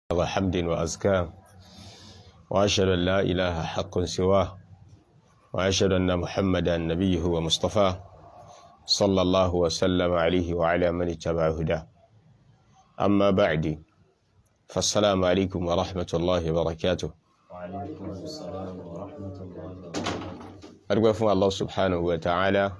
وحمد وأزكاه وأشهد أن لا إله حق سواه وأشهد أن محمدا نبيه ومصطفاه صلى الله وسلم عليه وعلى من اتبع هداه أما بعد فالسلام عليكم ورحمة الله وبركاته وعليكم السلام ورحمة الله وبركاته أرجو فún الله سبحانه وتعالى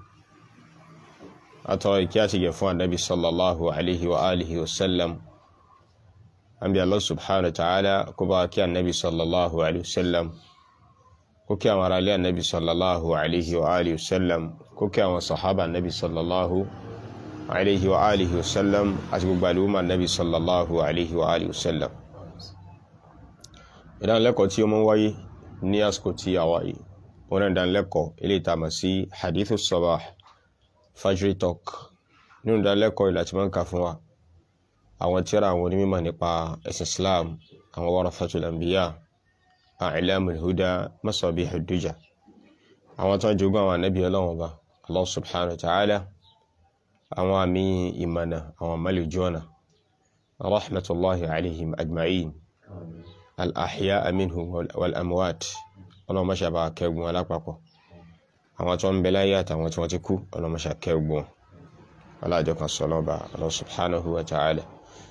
أتوى كاتي فún النبي صلى الله عليه وآله وسلم أنبي الله سبحانه وتعالى كبا كي النبي صلى الله عليه وسلم كوكي أمر علي النبي صلى الله عليه وآله وسلم كوكي أمر صحابة النبي صلى الله عليه وآله وسلم أتبقى بالوما النبي صلى الله عليه وآله وسلم ìdánilẹ́kọ̀ọ́ tí ó mọ́ wáyé ní àsìkò tí a wáyé wọn náà ìdánilẹ́kọ̀ọ́ ilé ìtàmà sí hadithu sabah fajri talk nínú ìdánilẹ́kọ̀ọ́ ìlà tí wọ́n ń kà fún wa àwọn tíra àwọn onímọ̀ nípa ẹ̀sìn islam àwọn warathatul anbiya a'lamul huda masabihud duja àwọn tó ń jogún àwọn ànábì ọlọ́wọ́n ba allah subhanahu wa ta'ala àwọn àmì ìmọ̀nà àwọn àmàlẹ̀ jọ́nà rahmatullahi alaihim ajma'in al-ahya minhum wal-amwat ọlọ́mọṣà bá kẹgbùn alápapọ̀ àwọn tó ń bẹ láyé àtàwọn tí wọ́n ti kú ọlọ́mọṣà kẹgbùn alájọ kan sọ lọ́ba Allah subhanahu wa ta'ala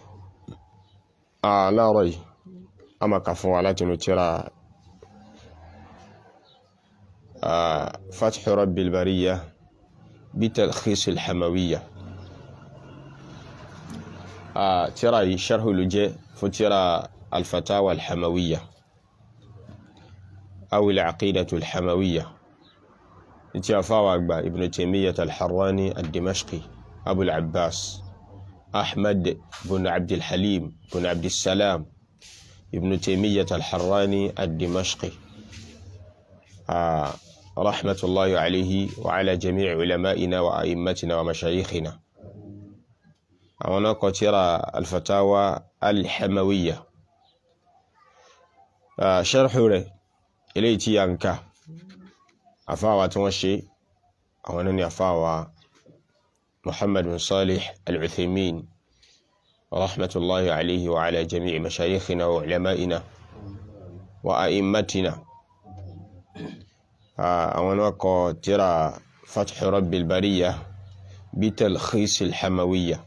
aláàrọ̀ yìí a máa kà fún wa láti inú tírà fathu rabbil bariyya bi talkhis al-hamawiyya tírà yìí sharhu ló jẹ́ fún tírà الفتاوى الحموية أو العقيدة الحموية اتفاوى ابن تيمية الحراني الدمشقي أبو العباس أحمد بن عبد الحليم بن عبد السلام ابن تيمية الحراني الدمشقي آه رحمة الله عليه وعلى جميع علمائنا وأئمتنا ومشايخنا أولا قترى الفتاوى الحموية ṣẹ́rẹ̀hù rẹ̀ eléyìí tí a ń ká àfáwà tí wọ́n ṣe àwọn náà ni àfáwà Muhammad bin Salih al-Uthaymin rahmatullahi alayhi wa ala jami'i mashayikhina wa ulama'ina wa a'immatina àwọn náà kọ tírà Fathu Rabbil Bariyya bi talkhis al-Hamawiyya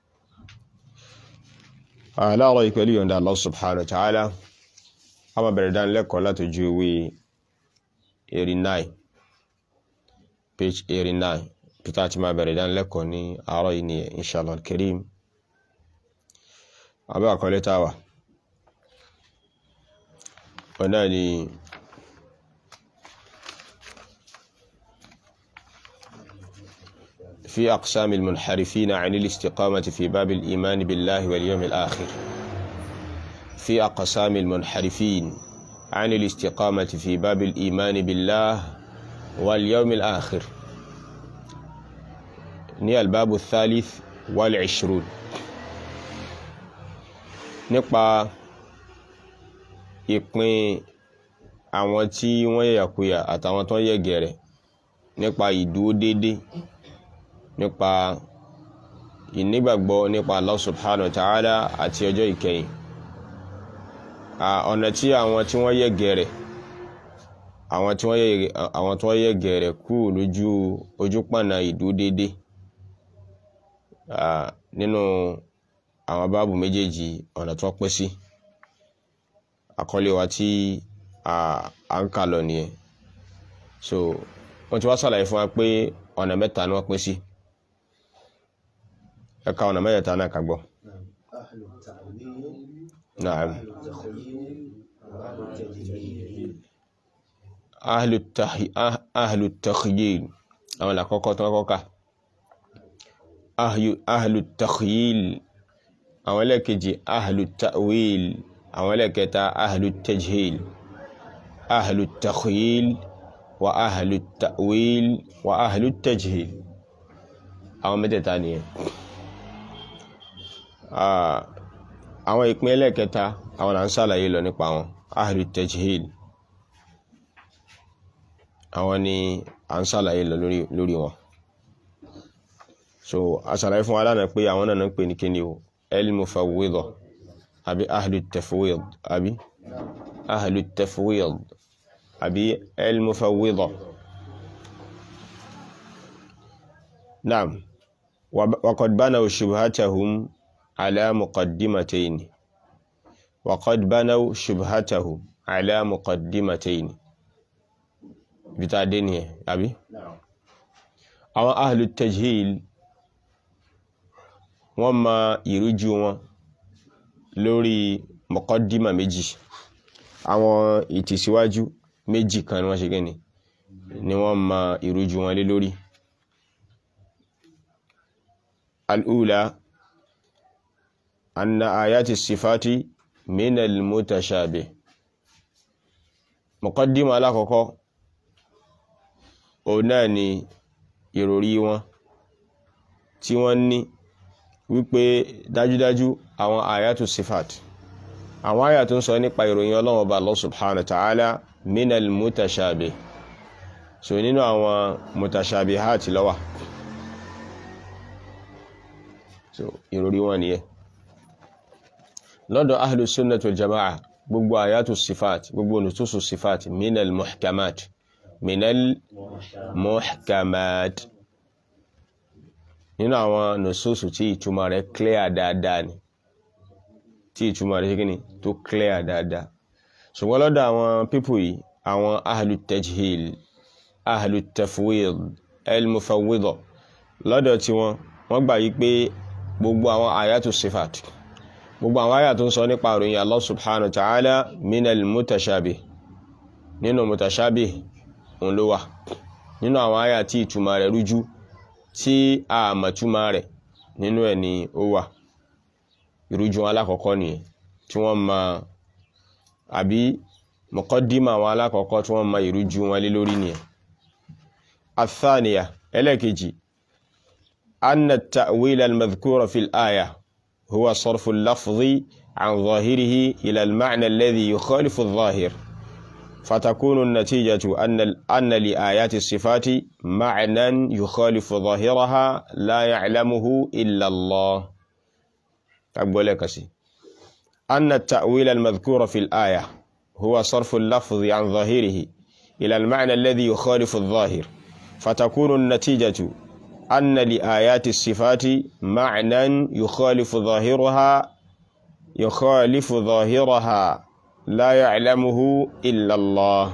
aláàrọ̀ ìpẹ̀lú yọ̀nda Allah subhanahu wa ta'ala a máa bẹ̀rẹ̀ dánilẹ́kọ̀ọ́ látojú ìwé 89 page 89 peter ti máa bẹ̀rẹ̀ dánilẹ́kọ̀ọ́ ní àárọ̀ yìí ni inshallah karim abẹ́ àkọlé táwà ọ̀nà ni في أقسام المنحرفين عن الاستقامة في باب الإيمان بالله واليوم الآخر في أقسام المنحرفين عن الاستقامة في باب الإيمان بالله واليوم الآخر ني الباب الثالث والعشرون nípa ìpín àwọn tí wọ́n yẹ̀yàkuyà àtàwọn tó yẹ̀ gẹ̀rẹ̀ nípa ìdúró dédé nípa ìnígbàgbọ́ nípa Allah subhanahu wa ta'ala àti ọjọ́ ìkẹyìn ọ̀nà tí àwọn tí wọ́n yẹ gẹ̀rẹ̀ àwọn tí wọ́n yẹ àwọn tí wọ́n yẹ gẹ̀rẹ̀ kú lójú ojú pọ̀nà ìdú dédé nínú àwọn báàbù méjèèjì ọ̀nà tí wọ́n pín sí àkọlé wa tí a ń kà lọ nìyẹn so wọ́n ti wá sàlàyé fún wa pé ọ̀nà mẹ́ta ni wọ́n pín sí ẹ̀ka ọ̀nà mẹ́ta náà kà gbọ́. نعم أهل التخي... أهل التخييل أو لا كوكو توكوكا أهل أهل التخييل أو لا كجي أهل التأويل أو لا كتا أهل التجهيل أهل التخييل وأهل التأويل وأهل التجهيل أو متى ثانية آه àwọn ìpín ẹlẹ́ẹ̀kẹta àwọn là ń ṣàlàyé lọ nípa wọn ahlu tajhil àwọn ni à ń ṣàlàyé lọ lórí wọn so a ṣàlàyé fún wa lánàá pé àwọn náà ń pè ní kíni o al-mufawwidha àbí ahlu tafwid àbí ahlu tafwid àbí al-mufawwida naam وقد بنوا شبهتهم على مقدمتين وقد بنوا شبهتهم على مقدمتين بتاع دينيه أبي أو أهل التجهيل وما يرجوا lórí mọ̀kọ́dímà méjì àwọn ìtìsíwájú méjì kan ni wọ́n ṣe gẹ́ni ni wọ́n ma ìrújú wọn lé lórí الأولى أن آيات الصفات من المتشابه مقدمة alákọ̀ọ́kọ́ òun náà ni ìròrí wọn tí wọ́n ní wípé dájúdájú àwọn àyàtù sifat àwọn àyà tó ń sọ nípa ìròyìn Ọlọ́run Ọba Allah subhanahu wa ta'ala minal mutashabih so nínú àwọn mutashabihat ló wà so ìròrí wọn nìyẹn lọ́dọ̀ ahlu sunnah wal jama'a gbogbo àyàtù sifat gbogbo nususu sifat minal muhkamat minal muhkamat nínú àwọn nususu tí ìtumọ̀ rẹ̀ clear dáadáa ni tí ìtumọ̀ rẹ̀ kíni tó clear dáadáa ṣùgbọ́n lọ́dọ̀ àwọn pípù yìí àwọn ahlu tajhil ahlu tafwid el-mufawwida lọ́dọ̀ tí wọ́n wọ́n gbà yí pé gbogbo àwọn àyàtù sifat gbogbo àwọn àyà tó ń sọ nípa ìròyìn Allah subhanahu wa ta'ala minal mutashabih nínú mutashabih òun ló wà nínú àwọn àyà tí ìtumọ̀ rẹ̀ rújú tí a mọ̀túmọ̀ rẹ̀ nínú ẹ̀ ni ó wà ìrújú alákọ̀ọ́kọ́ nìyẹn tí wọ́n ma àbí muqaddima àwọn alákọ̀ọ́kọ́ tí wọ́n ma ìrújú wọn lé lórí nìyẹn athaniya ẹlẹ́kejì أن التأويل المذكور في الآية هو صرف اللفظ عن ظاهره إلى المعنى الذي يخالف الظاهر فتكون النتيجة أن أن لآيات الصفات معنى يخالف ظاهرها لا يعلمه إلا الله أقول لك سي أن التأويل المذكور في الآية هو صرف اللفظ عن ظاهره إلى المعنى الذي يخالف الظاهر فتكون النتيجة أن لآيات الصفات معنى يخالف ظاهرها يخالف ظاهرها لا يعلمه إلا الله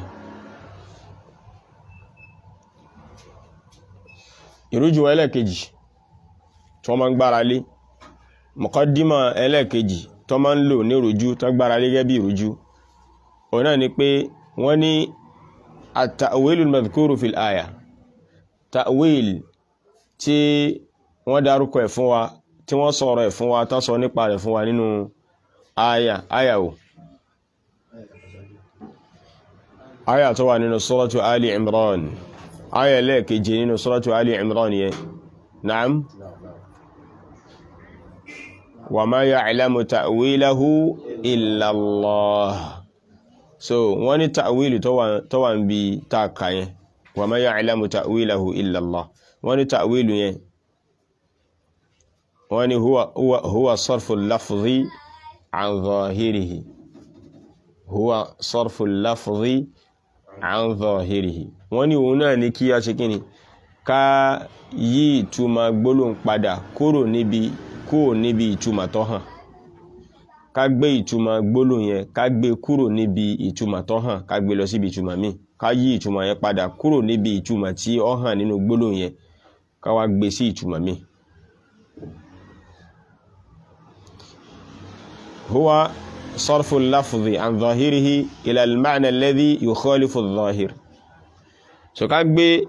ìrújú ẹlẹ́kejì tó máa ń gbára lé mọ̀kọ́dímọ̀ ẹlẹ́kejì tó máa ń lò ní ìrújú tó gbára lé gẹ́bí ìrújú òun náà ni pé wọ́n ní at-ta'wilul madhkuru fil aya ta'wil tí wọ́n dárúkọ ẹ̀ fún wa tí wọ́n sọ̀rọ̀ ẹ̀ fún wa tán sọ nípa rẹ̀ fún wa nínú aya aya o aya tó wà nínú suratu Ali Imran aya lẹ́ẹ̀keje nínú suratu Ali Imran yẹn na'am wa ma ya'lamu ta'wilahu illa Allah so wọ́n ní ta'wili tó wà ń bi táàkà yẹn wa ma ya'lamu ta'wilahu illa Allah wọ́n ní ta'wilu yẹn wọ́n ní huwa huwa huwa sarfu lafzi an zahirihi huwa sarfu lafzi an zahirihi wọ́n ní òun náà ní kí a ṣe kíni ká yí ìtumọ̀ gbólóhùn padà kúrò níbi kúrò níbi ìtumọ̀ tó hàn ká gbé ìtumọ̀ gbólóhùn yẹn ká gbé kúrò níbi ìtumọ̀ tó hàn ká gbé lọ síbi ìtumọ̀ míì ká yí ìtumọ̀ yẹn padà kúrò níbi ìtumọ̀ tí ó hàn nínú gbólóhùn yẹn ká wá gbé sí ìtumọ̀ míì. huwa sarfu lafzi an zahirihi ila al-ma'na alladhi yukhalifu adh-dhahir. so ká gbé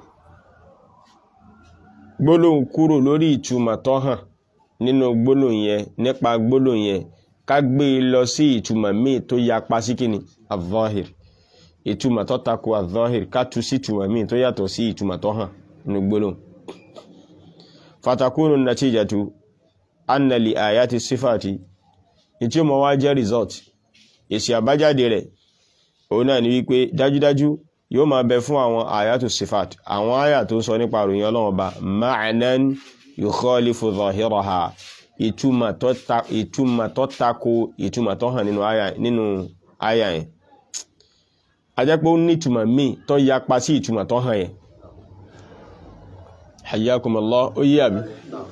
gbólóhùn kúrò lórí ìtumọ̀ tó hàn nínú gbólóhùn yẹn nípa gbólóhùn yẹn ká gbé e lọ sí ìtumọ̀ míì tó yapa sí kíni adh-dhahir ìtumọ̀ tó tako adh-dhahir ká tú sí ìtumọ̀ míì tó yàtọ̀ sí ìtumọ̀ tó hàn nínú gbólóhùn fatakunu natijatu anna li ayati sifati ìtí ó mọ̀ wá jẹ́ result èsì àbájáde rẹ̀ òun náà ni wípé dájúdájú yóò máa bẹ fún àwọn ayatu sifat àwọn àyà tó sọ nípa àròyìn Ọlọ́run Ọba ma'nan yukhalifu zahiraha ìtumọ̀ tó ta ìtumọ̀ tó tako ìtumọ̀ tó hàn nínú àyà nínú àyà yẹn a jẹ́ pé ó ní ìtumọ̀ míì tó yapa sí ìtumọ̀ tó hàn yẹn hayyakumullah ó yí àbí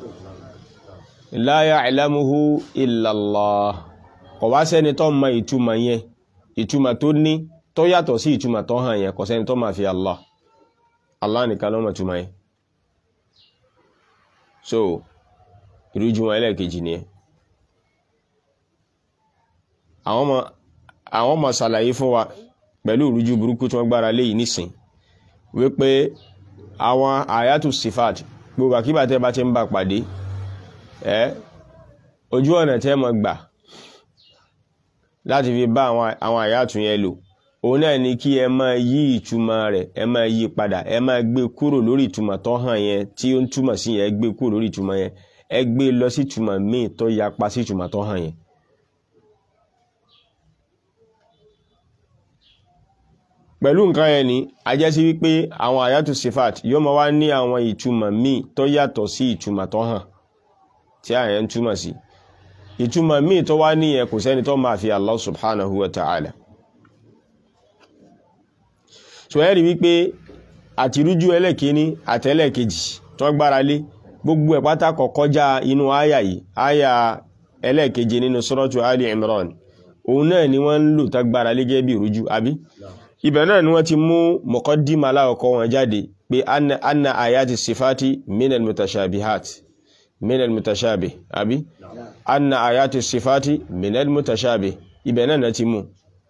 la ya'lamuhu illa Allah kò wá sẹ́ni tó mọ ìtumọ̀ yẹn ìtumọ̀ tó ní tó yàtọ̀ sí ìtumọ̀ tó hàn yẹn kò sẹ́ni tó máa fi Allah Allah nìkan ló mọ̀ ìtumọ̀ yẹn so ìrújú wọn ẹlẹ́ẹ̀kejì ni ẹ àwọn ọmọ àwọn ọmọ ṣàlàyé fún wa pẹ̀lú ìrújú burúkú tí wọ́n gbára lé yìí nísìn wípé àwọn àyàtù sifat gbogbo àkíbà tẹ́ bá ti ń bá pàdé ẹ́ ojú ọ̀nà tẹ́ mọ̀ gbà láti fi bá àwọn àyàtù yẹn lò òun náà ni kí ẹ máa yí ìtumọ̀ rẹ̀ ẹ máa yí padà ẹ máa gbé kúrò lórí ìtumọ̀ tó hàn yẹn tí ó ń túmọ̀ sí yẹn ẹ gbé kúrò lórí ìtumọ̀ yẹn ẹ gbé lọ sí ìtumọ̀ míì tó yapa sí ìtumọ̀ tó hàn yẹn. pẹ̀lú nǹkan yẹn ni a jẹ́ sí wípé àwọn àyàtù sifat yóò máa wá ní àwọn ìtumọ̀ míì tó yàtọ̀ sí ìtumọ̀ tó hàn tí àyẹ̀ ń túmọ̀ sí ìtumọ̀ míì tó wá níyẹn kò sẹ́ni tó máa fi Allah subhanahu wa ta'ala so ẹ rí wípé àtirújú ẹlẹ́kíní àtẹ́lẹ̀kejì tó gbára lé gbogbo ẹ̀ pátá kò kọjá inú àyà yìí àyà ẹlẹ́keje nínú suratu Ali Imran òun náà ni wọ́n ń lò tá gbára lé gẹ́gẹ́ bí ìrújú àbí ibẹ̀ náà ni wọ́n ti mú muqaddima aláwọ̀kọ́ wọn jáde pé anna anna ayati sifati minal mutashabihat minal mutashabih àbí anna ayati sifati minal mutashabih ibẹ̀ náà na ti mú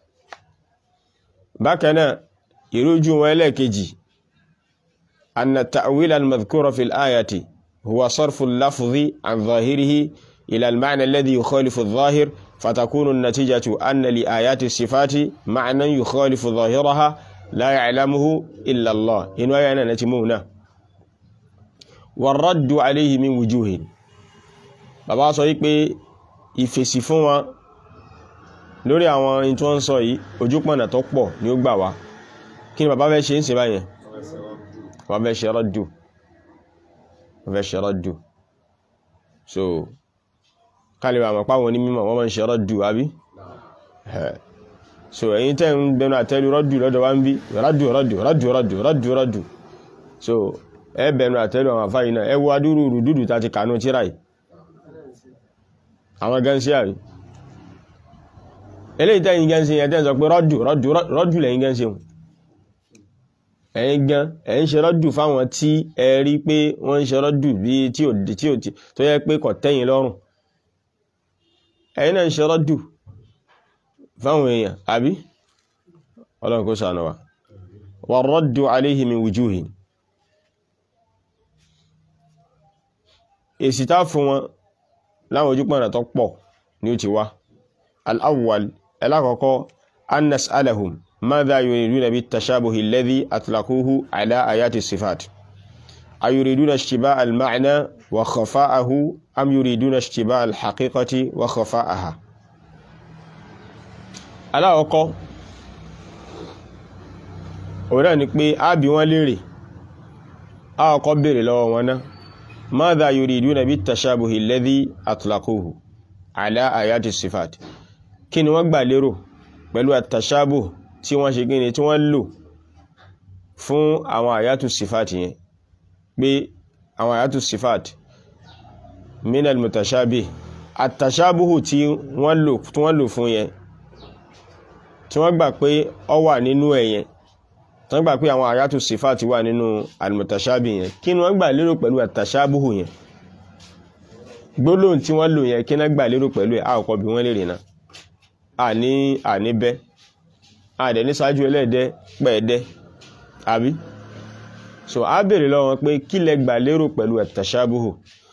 bákan náà ìrújú wọn ẹlẹ́kejì anna ta'wil al-madhkura fil ayati huwa sarfu al-lafzi an zahirihi ila al-ma'na alladhi yukhalifu adh-dhahir فتكون النتيجة أن لآيات الصفات معنى يخالف ظاهرها لا يعلمه إلا الله إن ويانا نتمونا والرد عليه من وجوه bàbá sọ wípé ìfèsì fún wọn lórí àwọn in tí wọ́n ń sọ yìí ojúpọ̀nà tó pọ̀ ni ó gbà wá kí ni bàbá fẹ́ ṣe ń ṣe báyẹn bàbá fẹ́ ṣe rọ́dù bàbá fẹ́ ṣe rọ́dù so kálíwà àmọ̀ páwọn ní mímọ̀ wọ́n mọ́ ń ṣe rọ́dù àbí so ẹ̀yin tẹ́ ń bẹnu àtẹ́lú rọ́dù lọ́dọ̀ wá ń bí rọ́dù rọ́dù rọ́dù rọ́dù rọ́dù rọ́dù so ẹ bẹnu àtẹ́lú àwọn àfáyìn náà ẹ wo adúrú rùdúdù tá ti kànú tíra yìí àwọn gẹ́nsí àrí eléyìí tẹ́yìn gẹ́nsí yẹn tẹ́ ń sọ pé rọ́dù rọ́dù rọ́dù lẹ́yìn gẹ́nsí wọn ẹ̀yin gan ẹ̀ ń ṣe rọ́dù fáwọn tí ẹ rí pé wọ́n ń ṣe rọ́dù bí tí ò tí ò tó yẹ pé kò tẹ́yìn lọ́rùn ẹ̀yin náà ń ṣe rọ́dù fáwọn èèyàn àbí ọlọ́run kó ṣàánú wa wà rọ́dù aléhì min wujuhin èsì tá fún wọn láwọn ojú pọ̀nà tó pọ̀ ní ó ti wá al'awwal ẹlákọ̀ọ́kọ́ an nas'alahum madha yuriduna bit tashabuhi alladhi atlaquhu ala ayati sifat ayuriduna ishtiba al-ma'na wa khafa'ahu am yuriduna ishtiba al-haqiqati wa khafa'aha aláwọ̀kọ́ òun ni pé a bí wọ́n lérè àwọ̀kọ́ bèèrè lọ́wọ́ wọn náà madha yuriduna bit tashabuhi alladhi atlaquhu ala ayati sifat kí ni wọ́n gbà lérò pẹ̀lú at-tashabuh tí wọ́n ṣe gíní tí wọ́n lò fún àwọn àyátù sifat yẹn pé àwọn àyátù sifat minal mutashabih at-tashabuhu tí wọ́n lò fún yẹn tí wọ́n gbà pé ọ wà nínú ẹ̀yẹn tí wọ́n gbà pé àwọn àyátù sífàtì wà nínú al-mutashabi yẹn kí ni wọ́n gbà lérò pẹ̀lú at-tashabuhu yẹn gbólóhùn tí wọ́n lò yẹn kí ni wọ́n gbà lérò pẹ̀lú ẹ̀ àkọ́kọ́ bí wọ́n lè rìnà àní àní bẹ́ àdẹ̀ ní sáájú ẹlẹ́ẹ̀dẹ́ pẹ̀ẹ́dẹ́ àbí so a bèèrè lọ́wọ́ pé kí lẹ gbà lérò pẹ̀lú at-tashabuhu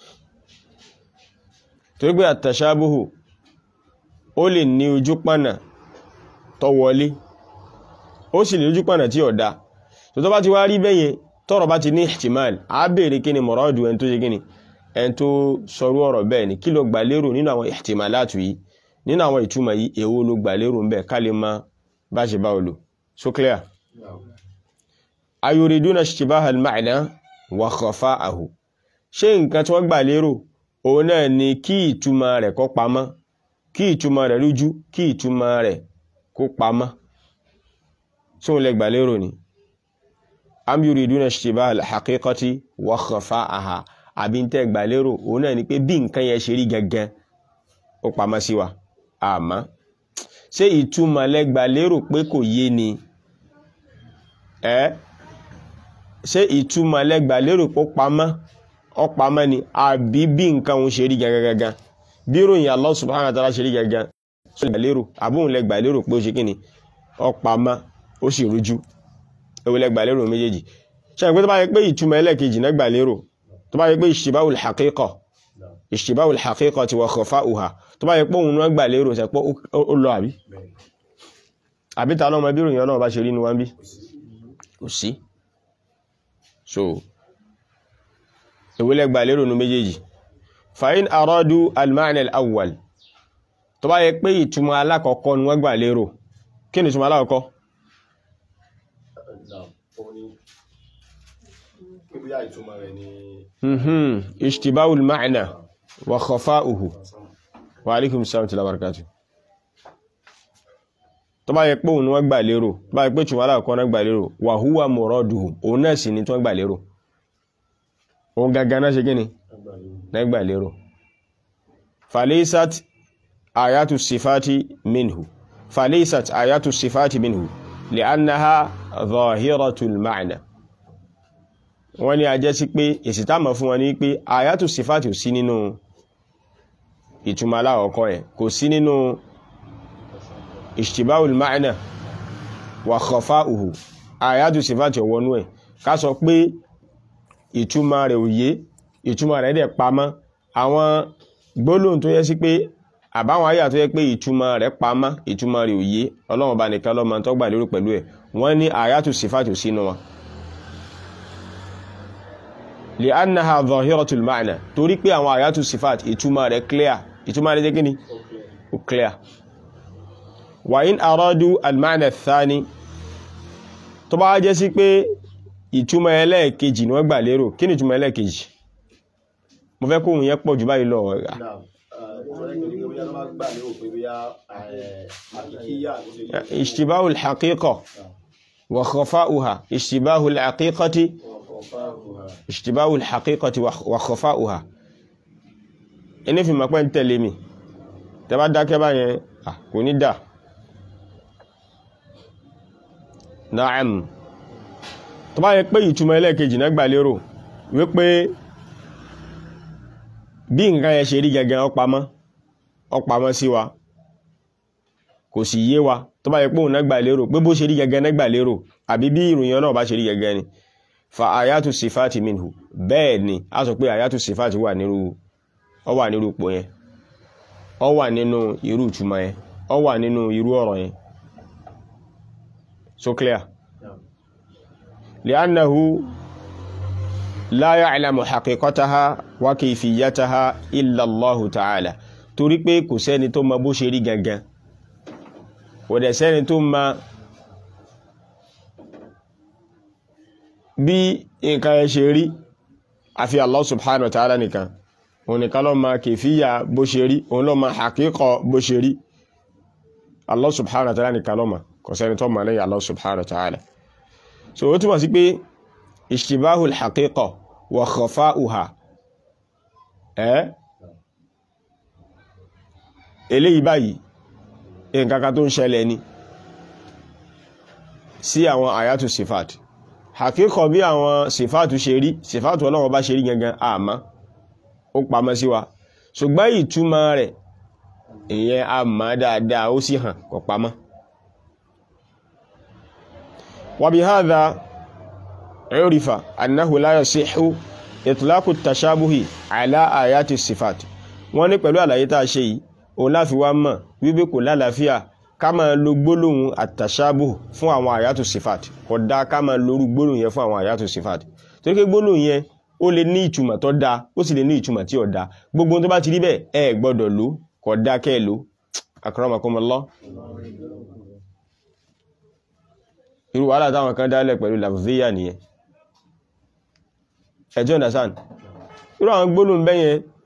torí pé at-tashabuhu ó lè ní ojú pọ̀nà tó wọlé ó sì lè lójú pọ̀nà tí ọ̀dá tó tó bá ti wá rí bẹ́yẹn tọ́rọ̀ bá ti ní ihtimal a bèèrè kí ni mọ̀rọ̀dù ẹni tó ṣe kí ni ẹni tó sọrú ọ̀rọ̀ bẹ́ẹ̀ ni kí ló gbà lérò nínú àwọn ihtimalatu yìí nínú àwọn ìtumọ̀ yìí èwo ló gbà lérò ń bẹ̀ ká lè má bá ṣe bá olò so clear ayuriduna ishtibaha al-ma'na wa khafa'ahu ṣé nǹkan tí wọ́n gbà lérò òun náà ni kí ìtumọ̀ rẹ̀ kó pamọ́ kí ìtumọ̀ rẹ̀ rújú kí ìtumọ̀ rẹ̀ kó pamọ́ sóun lẹ gbà lérò ni am yuriduna ishtibaha al-haqiqati wa khafa'aha àbí ń tẹ́ gbà lérò òun náà ni pé bí nǹkan yẹn ṣe rí gangan ó pamọ́ sí wa àmọ́ ṣé ìtumọ̀ lẹ gbà lérò pé kò yé ni ẹ́ ṣé ìtumọ̀ lẹ gbà lérò pé ó pamọ́ ó pamọ́ ni àbí bí nǹkan òun ṣe rí gangan gangan bí ròyìn Allah subhanahu wa ta'ala ṣe rí gangan ṣe gbà lérò àbóhùn lẹ gbà lérò pé ó ṣe kí ni ó pamọ́ ó sì rújú ewu lẹ gbà lérò méjèèjì ṣe pé tó bá yẹ pé ìtumọ̀ ẹlẹ́ẹ̀kejì náà gbà lérò tó bá yẹ pé ishtibaul haqiqa ishtibaul haqiqa ti wa khafa'uha tó bá yẹ pé òun náà gbà lérò ṣe pé ó lọ àbí àbí ta lọ́mọ bí ròyìn náà bá ṣe rí ní wọ́n bí kò sí so ewu lẹ gbà lérò ní méjèèjì fa'in aradu al-ma'na al-awwal tó bá yẹ pé ìtumọ̀ alákọ̀ọ́kọ́ ni wọ́n gbà lérò kí ni ìtumọ̀ alákọ̀ọ́kọ́ mhm ishtibahul ma'na wa khafa'uhu wa alaikum salam wa barakatuh tó bá yẹ pé òun wọ́n gbà lérò tó bá yẹ pé ìtumọ̀ alákọ̀ọ́kọ́ náà gbà lérò wa huwa muraduhu òun náà sì ni tó gbà lérò òun gangan náà ṣe gíní náà gbà lérò falaysat ayatu sifati minhu falaysat ayatu sifati minhu li'annaha zahiratul ma'na wọ́n ní a jẹ́ sí pé èsì táàmà fún wọn ní pé ayatu sifati ò sí nínú ìtumọ̀ aláwọ̀kọ́ ẹ̀ kò sí nínú ishtibahul ma'na wa khafa'uhu ayatu sifati ọwọ́nú ẹ̀ ká sọ pé ìtumọ̀ rẹ̀ òye ìtumọ̀ rẹ̀ dẹ̀ pamọ́ àwọn gbólóhùn tó yẹ sí pé àbáwọn ayà tó yẹ pé ìtumọ̀ rẹ̀ pamọ́ ìtumọ̀ rẹ̀ òye ọlọ́run bá nìkan lọ́mọ tó gbà lérò pẹ̀lú ẹ̀ wọ́n ní àyàtù sífàtù sínú wọn lè annaha zahiratul ma'na torí pé àwọn àyàtù sífàtù ìtumọ̀ rẹ̀ clear ìtumọ̀ rẹ̀ jẹ́ kí ni ó clear wa in aradu al-ma'na ath-thani tó bá jẹ́ sí pé ìtumọ̀ ẹlẹ́ẹ̀kejì ni wọ́n gbà lérò kí ni ìtumọ̀ ẹlẹ́ẹ̀kejì mo fẹ́ kóhun yẹn pọ̀ jù báyìí lọ ọ̀gá اشتباه الحقيقة وخفاؤها اشتباه الحقيقة اشتباه الحقيقة وخفاؤها ẹni fi mọ̀ pé ń tẹ̀lé mi tẹ́ bá dákẹ́ báyẹn kò ní dà na'am tó bá yẹ pé ìtumọ̀ ẹlẹ́ẹ̀kejì náà gbà lérò wípé bí nǹkan yẹn ṣe rí gẹ́gẹ́ ó pamọ́ ó pamọ́ sí wa kò sì yé wa tó bá yẹ pé òun náà gbà lérò pé bó ṣe rí gẹ́gẹ́ náà gbà lérò àbí bí ìròyìn náà bá ṣe rí gẹ́gẹ́ ni fa ayatu sifati minhu bẹ́ẹ̀ ni a sọ pé ayatu sifati wà nírú ọ wà nírú ipò yẹn ọ wà nínú irú ìtumọ̀ yẹn ọ wà nínú irú ọ̀rọ̀ yẹn so clear li'annahu la ya'lamu haqiqataha wa kayfiyataha illa Allahu ta'ala torí pé kò sẹ́ni tó mọ bó ṣe rí gangan kò dẹ̀ sẹ́ni tó mọ bí nǹkan ẹ ṣe rí àfi Allah subhanahu wa ta'ala nìkan òun nìkan ló mọ kayfiyya bó ṣe rí òun ló mọ haqiqa bó ṣe rí Allah subhanahu wa ta'ala nìkan ló mọ kò sẹ́ni tó mọ lẹ́yìn Allah subhanahu wa ta'ala so ó túmọ̀ sí pé ishtibahul haqiqa wa khafa'uha ẹ́ eléyìí báyìí nǹkankan tó ń ṣẹlẹ̀ ni sí àwọn àyàtù sifat haqiqa bí àwọn sifatu ṣe rí sifatu ọlọ́wọ́ bá ṣe rí gangan àmá ó pamọ́ sí wa ṣùgbọ́n ìtumọ̀ rẹ̀ ìyẹn àmá dáadáa ó sì hàn kò pamọ́ wa bihadha عرف أنه لا يصح إطلاق التشابه على آيات الصفات wọ́n ní pẹ̀lú àlàyé tá a ṣe yìí òun láfi wá mọ̀ wípé kò lálàáfíà ká máa lo gbólóhùn àtàṣábù fún àwọn àyàtò sifat kò dá ká máa lórú gbólóhùn yẹn fún àwọn àyàtò sifat torí pé gbólóhùn yẹn ó lè ní ìtumọ̀ tó dáa ó sì lè ní ìtumọ̀ tí ò dáa gbogbo tó bá ti rí bẹ́ẹ̀ ẹ gbọ́dọ̀ lò kò dá kẹ́ ẹ lò akramakumullah irú wàhálà táwọn kan dálẹ̀ pẹ̀lú lafziya nìyẹn ẹjọ́ understand irú àwọn gbólóhùn bẹ́yẹn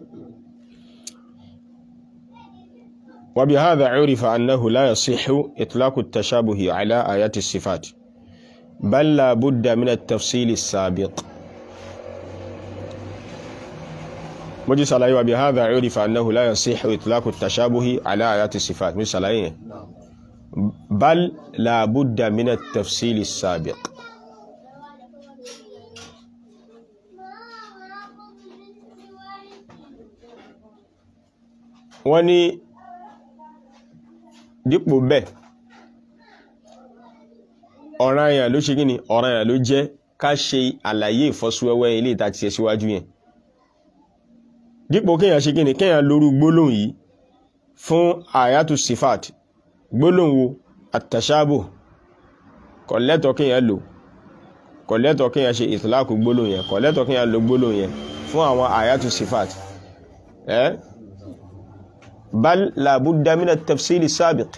وبهذا عرف أنه لا يصح إطلاق التشابه على آيات الصفات بل لا بد من التفصيل السابق مجي سلاي وبهذا عرف أنه لا يصح إطلاق التشابه على آيات الصفات مجي سلاي بل لا بد من التفصيل السابق wọ́n ní dípò bẹ́ẹ̀ ọ̀ranyàn ló ṣe gíní ọ̀ranyàn ló jẹ́ ká ṣe àlàyé ìfọ́síwẹ́wẹ́ ilé ìta ti ṣe síwájú yẹn dípò kíyàn ṣe gíní kíyàn lórú gbólóhùn yìí fún àyàtù sifat gbólóhùn wo àtàṣàbò kò lẹ́tọ̀ kíyàn lò kò lẹ́tọ̀ kíyàn ṣe ìtìláàkù gbólóhùn yẹn kò lẹ́tọ̀ kíyàn lò gbólóhùn yẹn fún àwọn àyàtù sifat ẹ́ eh? بل لا بد من التفصيل السابق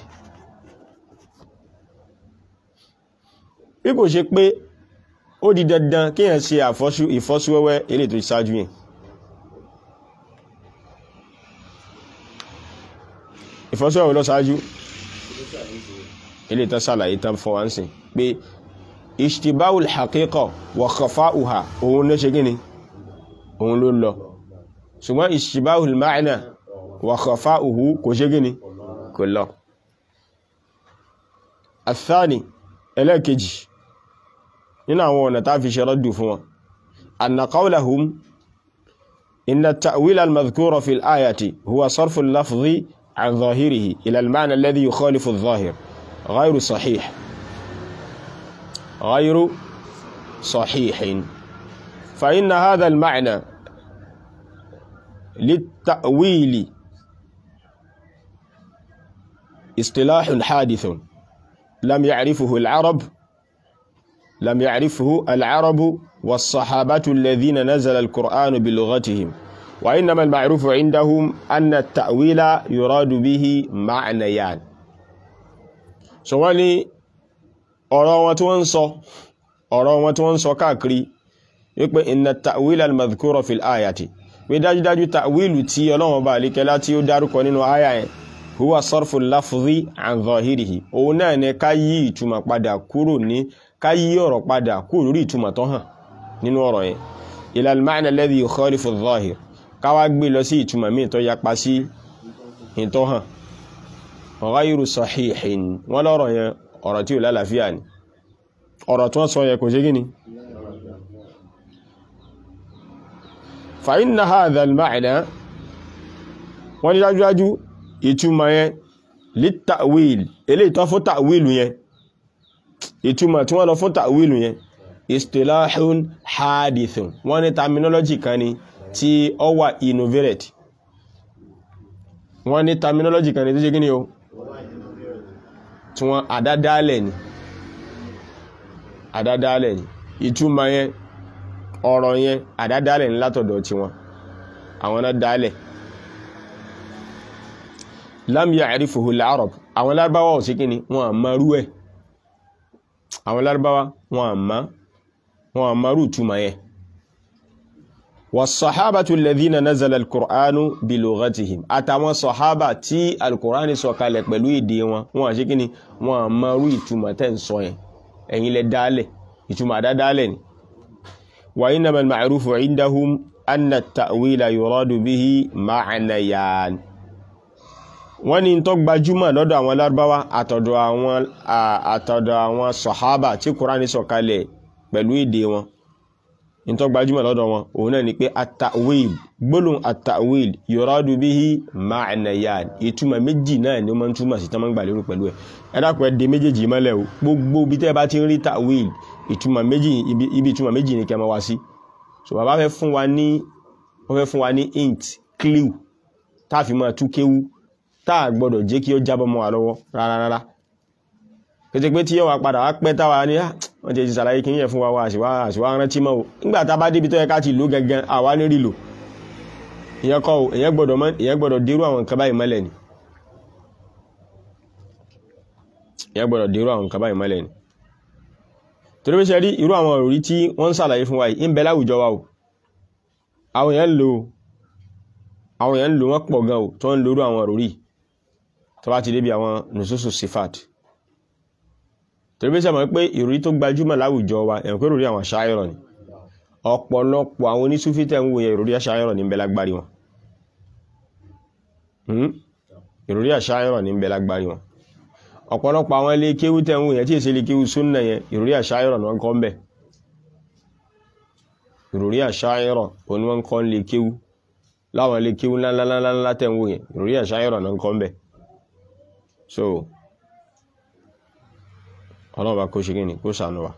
bí kò ṣe pé ó di dandan kéèyàn ṣe àfọ́sú ìfọ́síwẹ́wẹ́ ilé tó ṣáájú yẹn ìfọ́síwẹ́wẹ́ lọ ṣáájú ilé tó ṣàlàyé tán fún wa ń sìn pé ishtibahul haqiqa wa khafa'uha òun ló ṣe gíní òun ló lọ ṣùgbọ́n ishtibahul ma'na wa khafa'uhu kò ṣe gíní kò lọ athani ẹlẹ́kejì nínú àwọn ọ̀nà tá fi ṣe rọ́dù fún wọn anna qawlahum inna at-ta'wil al-madhkura fi al-ayati huwa sarfu al-lafzi an zahirihi ila al-ma'na alladhi yukhalifu adh-dhahir ghayru sahih ghayru sahihin fa inna hadha al-ma'na lit-ta'wili اصطلاح حادث لم يعرفه العرب لم يعرفه العرب والصحابة الذين نزل القرآن بلغتهم وإنما المعروف عندهم أن التأويل يراد به معنيان سواني ọ̀rọ̀ wọn tí wọ́n ń sọ ọ̀rọ̀ wọn tí wọ́n ń sọ káàkiri wípé inna ta'wila al-madhkura fil ayati pé dájúdájú ta'wilu tí Ọlọ́run bá alékẹ́lá tí ó dárúkọ nínú àyà yẹn huwa sarfu lafzi an zahirihi òun náà ni ká yí ìtumọ̀ padà kúrò ní ká yí ọ̀rọ̀ padà kúrò lórí ìtumọ̀ tó hàn nínú ọ̀rọ̀ yẹn ila al-ma'na alladhi yukhalifu adh-dhahir ká wá gbé lọ sí ìtumọ̀ míì tó yapa sí ìtó hàn ghayru sahihin wọ́n lọ́rọ̀ yẹn ọ̀rọ̀ tí ò lálàáfíà ni ọ̀rọ̀ tí wọ́n sọ yẹn kò ṣe gíní fa inna hadha al-ma'na wọ́n ní dájúdájú ìtumọ̀ yẹn lítàwíl ilé ìtọ́ fún tàwílù yẹn ìtumọ̀ tí wọ́n lọ fún tàwílù yẹn istilahun hadithun wọ́n ní terminology kan ni tí ó wà innovated wọ́n ní terminology kan ni tó ṣe gíní o tí wọ́n àdádálẹ̀ ni àdádálẹ̀ ni ìtumọ̀ yẹn ọ̀rọ̀ yẹn àdádálẹ̀ ni látọ̀dọ̀ tí wọ́n àwọn náà dálẹ̀ lam ya'rifuhu al-arab àwọn lárúbáwá ò sí kíni wọn àmà rú ẹ̀ àwọn lárúbáwá wọn àmà wọn àmà rú túmọ̀ yẹ was-sahabatu alladhina nazala al-qur'anu bi lughatihim àtàwọn sọ̀hábà tí al-qur'ani sọ kalẹ̀ pẹ̀lú èdè wọn wọn àṣí kíni wọn àmà rú ìtumọ̀ tẹ́ ń sọ yẹn ẹ̀yin lẹ dálẹ̀ ìtumọ̀ àdádálẹ̀ ni wa innama al-ma'rufu 'indahum anna at-ta'wila yuradu bihi ma'nayan wọ́n ní tó gbajúmọ̀ lọ́dọ̀ àwọn lárúbáwá àtọ̀dọ̀ àwọn àtọ̀dọ̀ àwọn sọ̀hábà tí kùránì sọ̀kalẹ̀ pẹ̀lú èdè wọn ní tó gbajúmọ̀ lọ́dọ̀ wọn òun náà ni pé at-ta'wil gbólóhùn at-ta'wil yuradu bihi ma'nayan ìtumọ̀ méjì náà ni ó máa ń túmọ̀ sí tánmọ́ gbà lérò pẹ̀lú ẹ̀ ẹ dákun ẹ dé méjèèjì mọ́lẹ̀ o gbogbo bí tẹ́ bá ti ń rí ta'wil ìtumọ̀ méjì ibi ìtumọ̀ méjì ni kẹ́ máa wá sí so bàbá fẹ́ fún wa ní wọ́n fẹ́ fún wa ní hint clue táàfin máa tú kéwú táà gbọdọ̀ jẹ́ kí ó jábọ́ mọ́ wa lọ́wọ́ rárá rárá kété pé tí yóò wá padà wá pẹ́ táwa ní wọ́n ti ṣàlàyé kí yẹ fún wa wá àṣìwá àṣìwá rántí mọ́ o nígbà tá bá débi tó yẹ ká ti lò gẹ́gẹ́ àwa ní rí lò ìyẹn kọ́ o ìyẹn gbọdọ̀ mọ́ ìyẹn gbọdọ̀ dérú àwọn nǹkan báyìí mọ́lẹ̀ ni ìyẹn gbọdọ̀ dérú àwọn nǹkan báyìí mọ́lẹ̀ ni torí pé ṣe rí irú àwọn òrí tí wọ́n ń ṣàlàyé fún wa yìí ń bẹ láwùjọ wa o àwọn èèyàn lò àwọn èèyàn ń lò wọ́n pọ̀ gan o tó ń lórú àwọn òròrí tó bá ti débi àwọn nùsùsù sifat torí bí sẹ́mọ̀ pé ìròrí tó gbajúmọ̀ láwùjọ wa ẹ̀rùn pé ìròrí àwọn aṣáyọ̀rọ̀ ni ọ̀pọ̀lọpọ̀ àwọn onísúfí tẹ̀ ń wo yẹn ìròrí aṣáyọ̀rọ̀ ní ń bẹ lágbárí wọn ìròrí aṣáyọ̀rọ̀ ní ń bẹ lágbárí wọn ọ̀pọ̀lọpọ̀ àwọn ilé kéwú tẹ̀ ń wo yẹn tí èsì ilé kéwú súnnà yẹn ìròrí aṣáyọ̀rọ̀ ni wọ́n kọ́ ń bẹ̀ ìròrí àṣáyẹ̀rọ̀ òní wọ́n kọ́ lè kéwú láwọn lè kéwú ńláńláńlá tẹ̀wò yẹn ìròrí àṣáyẹ̀rọ̀ náà kọ́ ń bẹ̀ so ọlọ́ọ̀bá kó ṣe gíní kó sànú wa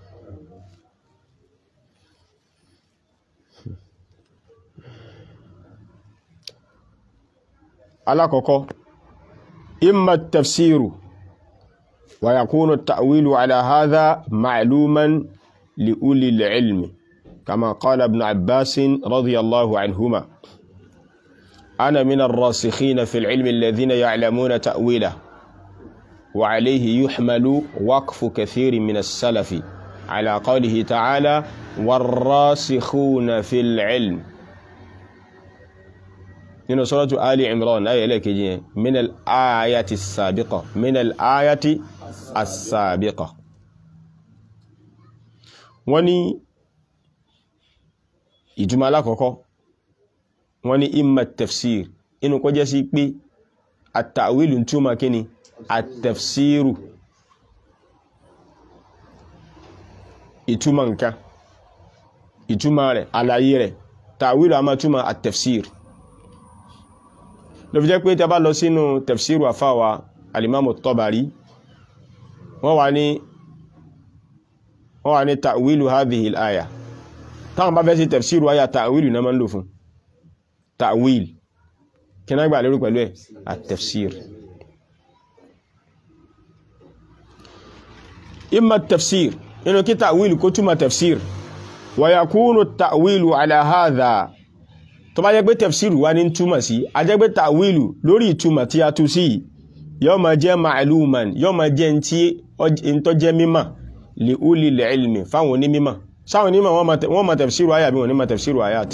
alákọ̀ọ́kọ́ imma tafsiru wa yakunu ta'wilu ala hadha ma'luman li ulil ilmi كما قال ابن عباس رضي الله عنهما أنا من الراسخين في العلم الذين يعلمون تأويله وعليه يحمل وقف كثير من السلف على قوله تعالى والراسخون في العلم من سورة آل عمران آية لك من الآية السابقة من الآية السابقة وني ìtumọ̀ alákọ̀ọ́kọ́ wọ́n ní imma tafsir inú kó jẹ́ sí pé àtàwílù túnmà kí ni àtafsiru ìtumọ̀ nǹkan ìtumọ̀ rẹ̀ àlàyé rẹ̀ tàwílù a máa túnmà àtafsir ló fi jẹ́ pé tẹ́ bá lọ sínú tafsiru àfáwà alimamu Tabari wọ́n wà ní wọ́n wà ní tàwílù hadhihi al-aya táwọn bá fẹ́ sí tafsiru ayà ta'wil náà máa ń lò fún ta'wil kí náà gbà lérò pẹ̀lú ẹ̀ at-tafsir imma tafsir nínú kí ta'wil kó túmọ̀ tafsir wa yakunu ta'wilu ala hadha tó bá jẹ́ pé tafsir wá ní túmọ̀ sí a jẹ́ pé ta'wilu lórí ìtumọ̀ tí a tú sí yóò máa jẹ́ ma'luman yóò máa jẹ́ ń tó jẹ́ mímọ̀ li ulil ilmi fáwọn onímímọ̀ sáwọn onímọ̀ wọ́n ma tafsiru ayà bí wọ́n ní ma tafsiru ayat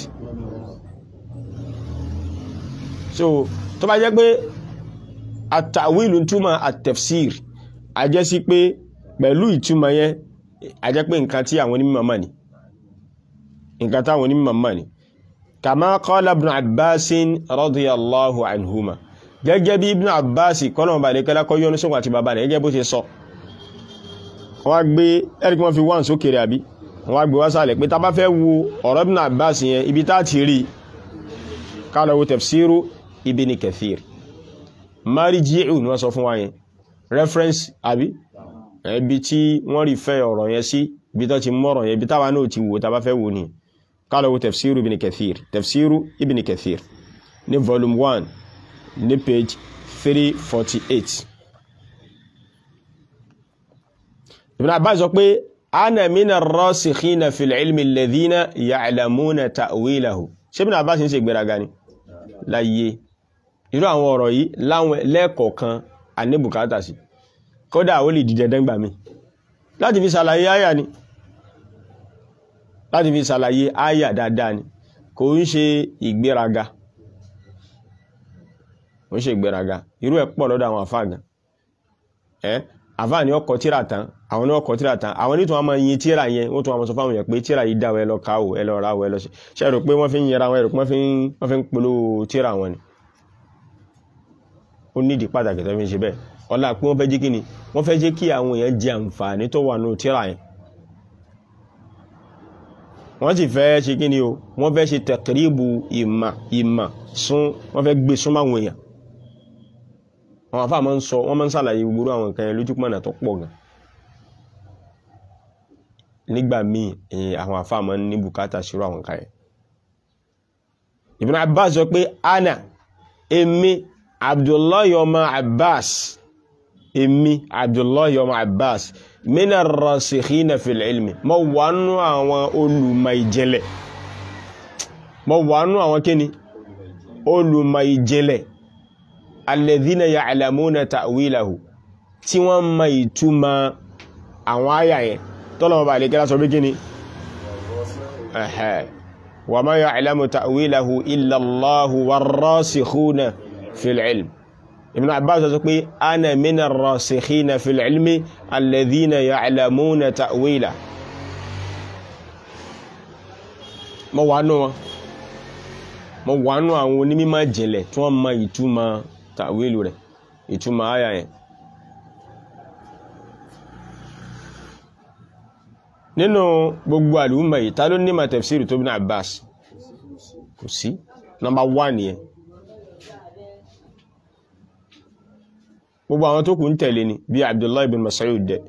so tó bá jẹ́ pé àtàwílù túmọ̀ àtafsir a jẹ́ sí pé pẹ̀lú ìtumọ̀ yẹn a jẹ́ pé nǹkan tí àwọn onímọ̀ mọ̀ ní nǹkan táwọn onímọ̀ mọ̀ ní kama qala ibn abbasin radiyallahu anhuma gẹ́gẹ́ bí ibn abbas kọ́nà ọba àdékẹ́lá kọ́ yọ́nú sókùn àti bàbá rẹ̀ gẹ́gẹ́ bó ṣe sọ wọ́n gbé ẹ̀rí kí wọ́n fi wọ́n sókèrè àbí wọ́n gbé wá sálẹ̀ pé tá bá fẹ́ wo ọ̀rọ̀ Ibn Abbas yẹn ibi tá ti rí ká lọ wo tafsiru Ibn Kathir marji'u ni wọ́n sọ fún wa yẹn reference àbí ibi tí wọ́n rí fẹ́ ọ̀rọ̀ yẹn sí ibi tó ti mọ́rọ̀ yẹn ibi táwa náà ti wò tá bá fẹ́ wo ni ká lọ wo tafsiru Ibn Kathir tafsiru Ibn Kathir ní volume 1 ní page 348 Ibn Abbas sọ pé ana mina rasikhina fil ilmi alladhina ya'lamuna ta'wilahu ṣé Ibn Abbas ń ṣe gbéraga ni láyé irú àwọn ọ̀rọ̀ yìí láwọn lẹ́ẹ̀kọ̀ọ̀kan àníbùkátà sí kódà ó lè dìde dẹ́gbà mi láti fi ṣàlàyé àyà ni láti fi ṣàlàyé àyà dáadáa ni kò ń ṣe ìgbéraga kò ń ṣe ìgbéraga irú ẹ̀ pọ̀ lọ́dọ̀ àwọn àfáà gan ẹ́ àfáà ni ọkọ̀ tíra tán àwọn ní ọkọ̀ tíra tán àwọn nítorí wọn máa yin tíra yẹn wọ́n tún wọn sọ fáwọn èèyàn pé tíra yìí dáwọ́ ẹ lọ káwò ẹ lọ ráwọ̀ ẹ lọ ṣe rò pé wọ́n fi ń yẹra wọn ẹ rò pé wọ́n fi ń polówó tíra wọn ni ó nídìí pàtàkì tó fi ń ṣe bẹ́ẹ̀ ọlá pé wọ́n fẹ́ jẹ́ kí ni wọ́n fẹ́ jẹ́ kí àwọn èèyàn jẹ àǹfààní tó wà nù tíra yẹn wọ́n sì fẹ́ ṣe kí ni o wọ́n fẹ́ ṣe tẹ̀kìrìbù ìmà ìmà sún wọ́n fẹ́ gbé súnmọ́ àwọn èèyàn àwọn afá máa ń sọ wọ́n máa ń sàlàyé gbogbo àwọn nǹkan yẹn lójúpọ̀nà tó pọ̀ gan nígbà míì èyí àwọn afá máa ń ní bùkátà sírò àwọn nǹkan yẹn Ibn Abbas sọ pé ana èmi Abdullahi ọmọ Abbas èmi Abdullahi ọmọ Abbas mina rasikhina fil ilmi mo wà nú àwọn olùmọ̀ ìjìnlẹ̀ mo wà nú àwọn kíni olùmọ̀ ìjìnlẹ̀ alladhina ya'lamuna ta'wilahu tí wọ́n ma ìtumọ̀ àwọn àyà yẹn tọ́lọ̀wọ́ bá lè kẹ́lá sọ bí kíni ẹ̀hẹ́ wa ma ya'lamu ta'wilahu illa Allahu war-rasikhuna fil ilm ibn abbas sọ pé ana mina rasikhina fil ilmi alladhina ya'lamuna ta'wila mo wà nù wọn mo wà nù àwọn onímọ̀ jìnlẹ̀ tí wọ́n mọ ìtumọ̀ ta'wilu rẹ̀ ìtumọ̀ àyà yẹn nínú gbogbo àlùmọ̀ yìí ta ló nímọ̀ tafsiri tó ibn abbas kò sí number one yẹn gbogbo àwọn tó kù ń tẹ̀lé ni bí abdullahi bin mas'ud dẹ̀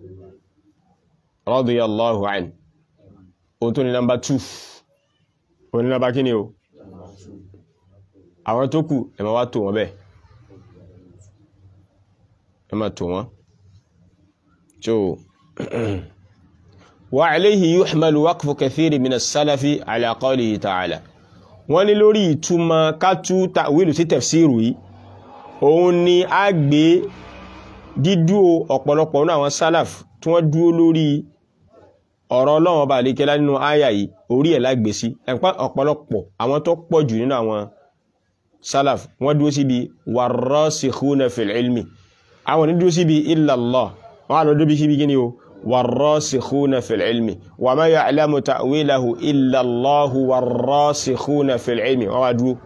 radiyallahu anhu o tó ní nọmbà 2 o ní nọmbà kí ni o àwọn tó kù ẹ ma wá tó wọn bẹ́ẹ̀ ẹ ma tó wọn so wa alayhi yuhmalu waqfu kathiri min as-salafi ala qawlihi ta'ala wọ́n ní lórí ìtumọ̀ kátú ta'wilu sí tafsiru yìí òun ni a gbé dídúó ọ̀pọ̀lọpọ̀ nínú àwọn sálàf tí wọ́n dúó lórí ọ̀rọ̀ ọlọ́run ọba àlékẹ́lá nínú àyà yìí orí ẹ̀ lágbé sí ẹ̀pá ọ̀pọ̀lọpọ̀ àwọn tó pọ̀ jù nínú àwọn sálàf wọ́n dúó síbi warrasikhuna fil ilmi àwọn ní dúó síbi illa Allah wọ́n á lọ dúó síbi gíní o warrasikhuna fil ilmi wa ma ya'lamu ta'wilahu illa Allahu warrasikhuna fil ilmi wọ́n wá dúó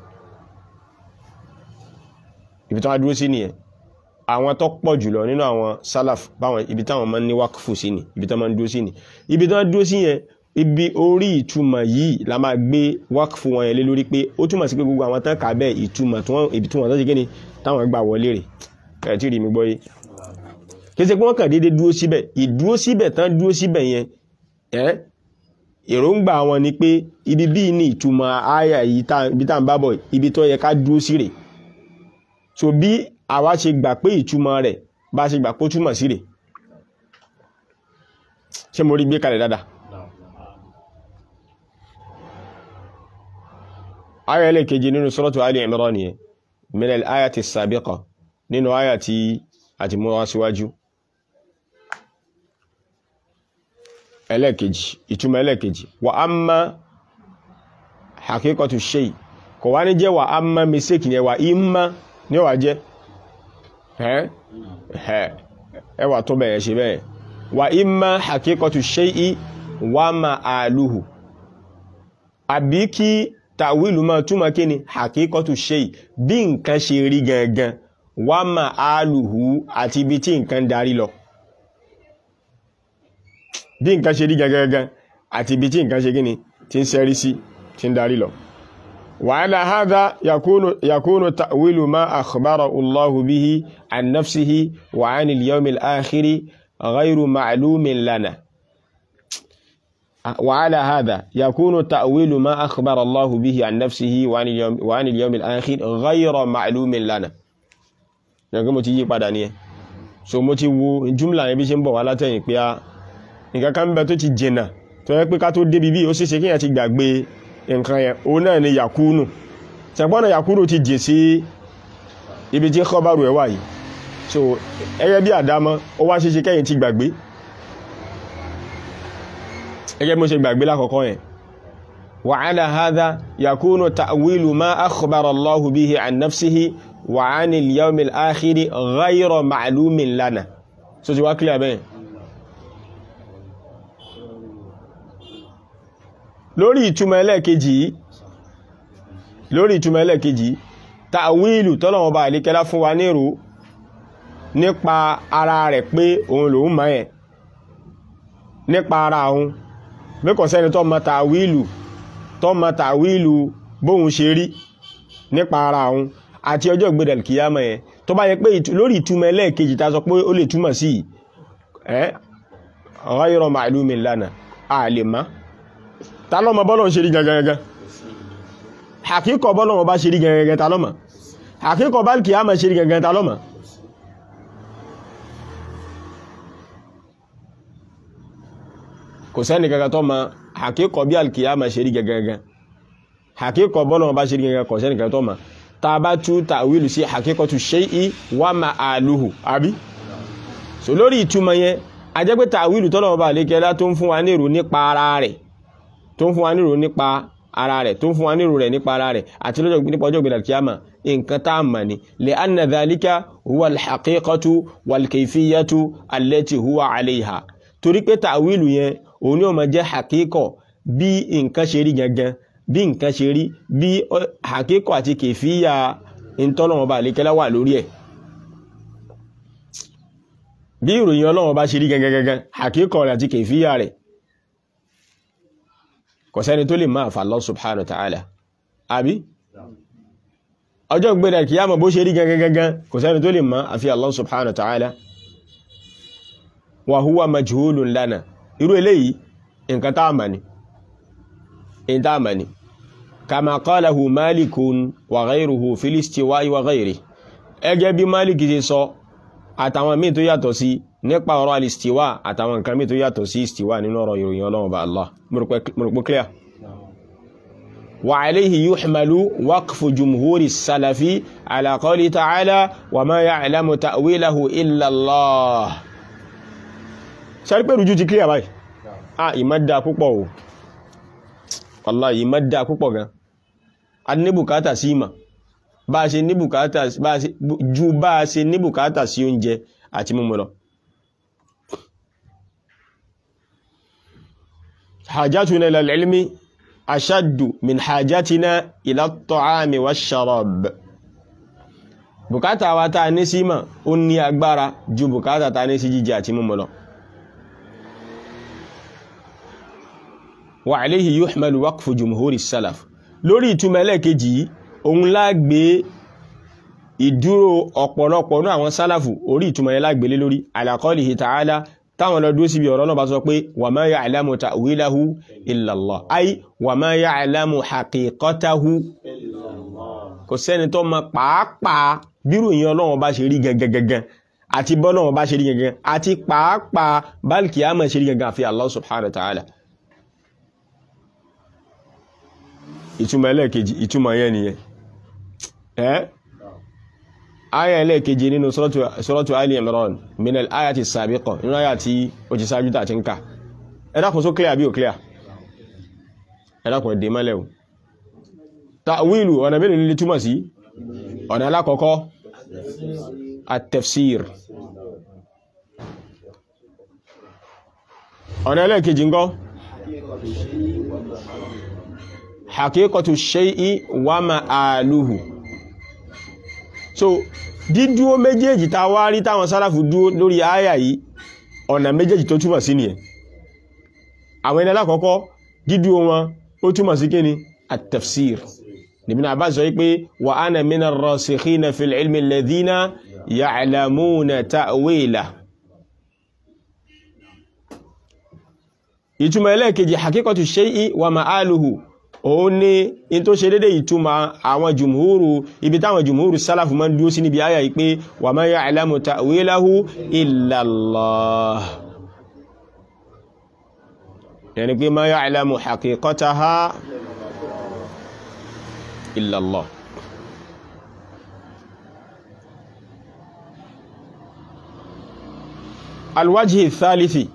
ibi tí wọ́n dúró sí nìyẹn àwọn tó pọ̀ jùlọ nínú àwọn salaf báwọn ibi táwọn máa ń ní wákùfù sí ni ibi tí wọ́n máa ń dúró sí ni ibi tí wọ́n dúró sí yẹn ibi orí ìtumọ̀ yìí la máa gbé wákùfù wọn yẹn lé lórí pé ó túmọ̀ sí pé gbogbo àwọn tán kà bẹ́ẹ̀ ìtumọ̀ tí wọ́n ibi tí wọ́n tó ṣe kí ni táwọn gbà wọlé rè ẹ̀ tí rí mi gbọ́ yé kí ṣe pé wọ́n kàn déédéé dúró síbẹ̀ ìdúró síbẹ̀ tán dúró síbẹ̀ yẹn ẹ́ èròǹgbà wọn ni pé ibi bíi ní ìtumọ̀ àyà yìí ibi tá à ń bá bọ̀ ibi tó yẹ ká dúró sí rè so bí àwa ṣe gbà pé ìtumọ̀ rẹ̀ bá ṣe gbà pé ó túmọ̀ sí rẹ̀ ṣé mo rí gbé kalẹ̀ dáadáa aya ẹlẹ́kejì nínú suratu Ali Imran nìyẹn min al-ayati as-sabiqa nínú aya tí a ti mú wá síwájú ẹlẹ́kejì ìtumọ̀ ẹlẹ́kejì wa amma haqiqatu shay kò wá ní jẹ́ wa amma mistake yẹn wa imma ní ọ̀wà jẹ́ ẹwà tó bẹ̀yẹ̀ ṣe bẹ́ẹ̀ wà imma hakikatu shay'i wa ma'aluhu àbí kí tàwílù máa túnmà kí ni hakikatu shay'i bí nǹkan ṣe rí gangan wa ma'aluhu àti ibi tí nǹkan darí lọ bí nǹkan ṣe rí gangan àti ibi tí nǹkan ṣe kí ni tí ń sẹ́rí sí tí ń darí lọ وعلى هذا يكون يكون تأويل ما أخبره الله به عن نفسه وعن اليوم الآخر غير معلوم لنا وعلى هذا يكون تأويل ما أخبر الله به عن نفسه وعن اليوم, وعن اليوم الآخر غير معلوم لنا nǹkan mo ti yí padà ní ẹ so mo ti wo jùmlà yẹn bí ṣe ń bọ̀ wá látẹ̀yìn pé a nǹkan kan bẹ tó ti jìnà tó yẹ pé ká tó débi bí ó ṣeéṣe kíyàn ti gbàgbé nǹkan yẹn òun náà ni yakunu ṣàpọ́nà yakunu ti jì sí ibi tí kọbárù ẹ̀ wà yìí so ẹgẹ́ bí àdámọ́ ó wá ṣeéṣe kẹ́yìn ti gbàgbé ẹgẹ́ mo ṣe gbàgbé lákọ̀ọ́kọ́ yẹn wa ala hadha yakunu ta'wilu ma akhbara Allahu bihi an nafsihi wa 'ani al-yawmi al-akhiri ghayra ma'lumin lana so ti wá clear bẹ́ẹ̀ lórí ìtumọ̀ ẹlẹ́ẹ̀kejì lórí ìtumọ̀ ẹlẹ́ẹ̀kejì ta'wilu tọ́lọ̀wọ̀n bá àlékẹ́lá fún wa nírò nípa ara rẹ̀ pé òun lòun mọ̀ ẹ̀ nípa ara òun mẹ́kọ̀ sẹ́ni tó mọ̀ ta'wilu tó mọ̀ ta'wilu bóhun ṣe rí nípa ara òun àti ọjọ́ ìgbédẹ̀ kìyàmọ̀ ẹ̀ tó bá yẹ pé lórí ìtumọ̀ ẹlẹ́ẹ̀kejì ta sọ pé ó lè túmọ̀ sí ẹ́ ghayra ma'lumin lana a lè máa ta lọ́mọ bọ́lọ̀ ń ṣe rí gangan àkíkọ̀ bọ́lọ̀ wọn bá ṣe rí gangan ta lọ́mọ àkíkọ̀ bá kìí àmà ṣe rí gangan ta lọ́mọ kò sẹ́ni gangan tó ma àkíkọ̀ bí alkìyàmà ṣe rí gangan àkíkọ̀ bọ́lọ̀ wọn bá ṣe rí gangan kò sẹ́ni gangan tó ma ta bá tú tàwílù sí àkíkọ̀tù shay'i wa ma'aluhu àbí so lórí ìtumọ̀ yẹn a jẹ́ pé tàwílù tọ́lọ̀ wọn bá lékẹ́lá tó ń fún wa ní ìrò nípa ara rẹ̀ tó ń fún wa nírò nípa ara rẹ̀ tó ń fún wa nírò rẹ̀ nípa ara rẹ̀ àti lọ́jọ́ nípa ọjọ́ ìgbèdà kíyàmà nǹkan tá a mọ̀ ni lè anna dhalika huwa alhaqiqatu walkaifiyatu allati huwa alayha torí pé tàwílù yẹn òun ni ó máa jẹ́ hakíkọ̀ bí nǹkan ṣe rí gangan bí nǹkan ṣe rí bí hakíkọ̀ àti kèfíyà ìtọ́lọ́wọ́n bá lékẹ́lá wà lórí ẹ̀ bí ìròyìn ọlọ́wọ́n bá ṣe rí gangan gangan hakíkọ̀ rẹ̀ àti kèfíyà rẹ̀ kò sẹ́ni tó lè máa fà Allah subhanahu wa ta'ala àbí ọjọ́ gbẹ̀rẹ̀ kìyàmọ̀ bó ṣe rí gangan gangan kò sẹ́ni tó lè máa àfi Allah subhanahu wa ta'ala wa huwa majhulun lana irú eléyìí nǹkan tá àmà ni in tá àmà ni kama qalahu malikun wa ghayruhu fil istiwa'i wa ghayri ẹgẹ́ bí malik ti sọ àtàwọn míì tó yàtọ̀ sí nípa ọ̀rọ̀ alistiwa àtàwọn nǹkan míì tó yàtọ̀ sí istiwa nínú ọ̀rọ̀ ìròyìn ọlọ́run bá Allah mọ̀rọ̀pọ̀ clear wa alayhi yuhmalu waqfu jumhuri salafi ala qawli ta'ala wa ma ya'lamu ta'wilahu illa Allah sẹ́rí pé rújú ti clear báyìí ah ìmọ́dá púpọ̀ o wallahi ìmọ́dá púpọ̀ gan a ní bùkátà sí ìmọ̀ bá a ṣe ní bùkátà ju bá a ṣe ní bùkátà sí oúnjẹ àti mímu lọ hajjatuna ila al-ilmi ashaddu min hajjatina ila at-ta'ami wash-sharab bùkátà wa ta ní sí ìmọ̀ ó ní agbára ju bùkátà ta ní sí jíjẹ àti mímu lọ wa alayhi yuhmalu waqfu jumhuri salaf lórí ìtumọ̀ ẹlẹ́ẹ̀kejì yìí òun lágbé ìdúró ọ̀pọ̀lọpọ̀ ní àwọn sálàfù orí ìtumọ̀ yẹn lágbélé lórí ala qawlihi ta'ala táwọn lọ dúró síbi ọ̀rọ̀ náà bá sọ pé wa ma ya'lamu ta'wilahu illa Allah ay wa ma ya'lamu haqiqatahu kò sẹ́ni tó mọ pàápàá bírò yẹn ọlọ́run bá ṣe rí gẹ́gẹ́gẹ́gẹ́ àti bọ́lọ́run bá ṣe rí gẹ́gẹ́ àti pàápàá bálkì àmọ́ ṣe rí gẹ́gẹ́ àfi Allah subhanahu wa ta'ala ìtumọ̀ ẹlẹ́ẹ̀kejì ìtumọ̀ yẹn nìyẹn ẹ́ ayà ẹlẹ́ẹ̀kejì nínú suratu Ali Imran min al-ayati as-sabiqa nínú ayà tí ó ti sáájú tàà ti ń ká ẹ̀dàkùn só clear bí ò clear ẹ̀dàkùn ẹ̀dẹ̀ mọ́lẹ̀ o ta'wilu ọ̀nà mélòó nílé túmọ̀ sí ọ̀nà alákọ̀ọ́kọ́ at-tafsir ọ̀nà ẹlẹ́ẹ̀kejì ńkọ́ hakíkọtù ṣe'í wà ma'aluhu so dídúó méjèèjì ta wá rí táwọn sálàfù dúó lórí àyà yìí ọ̀nà méjèèjì tó túmọ̀ sí nìyẹn àwọn ẹni alákọ̀ọ́kọ́ dídúó wọn ó túmọ̀ sí kíni at-tafsir Ibn Abbas sọ pé wa ana mina rasikhina fil ilmi alladhina ya'lamuna ta'wila ìtumọ̀ ẹlẹ́ẹ̀kejì hakíkọtù ṣe'í wà ma'aluhu òun ní in tó ṣe dédé ìtumọ̀ àwọn jùmúhúrù ibi táwọn jùmúhúrù sálàfù máa ń dúó sí níbi ayà ìpé wa ma ya'lamu ta'wilahu illa Allah yẹni pé ma ya'lamu haqiqataha illa Allah alwajhi thalithi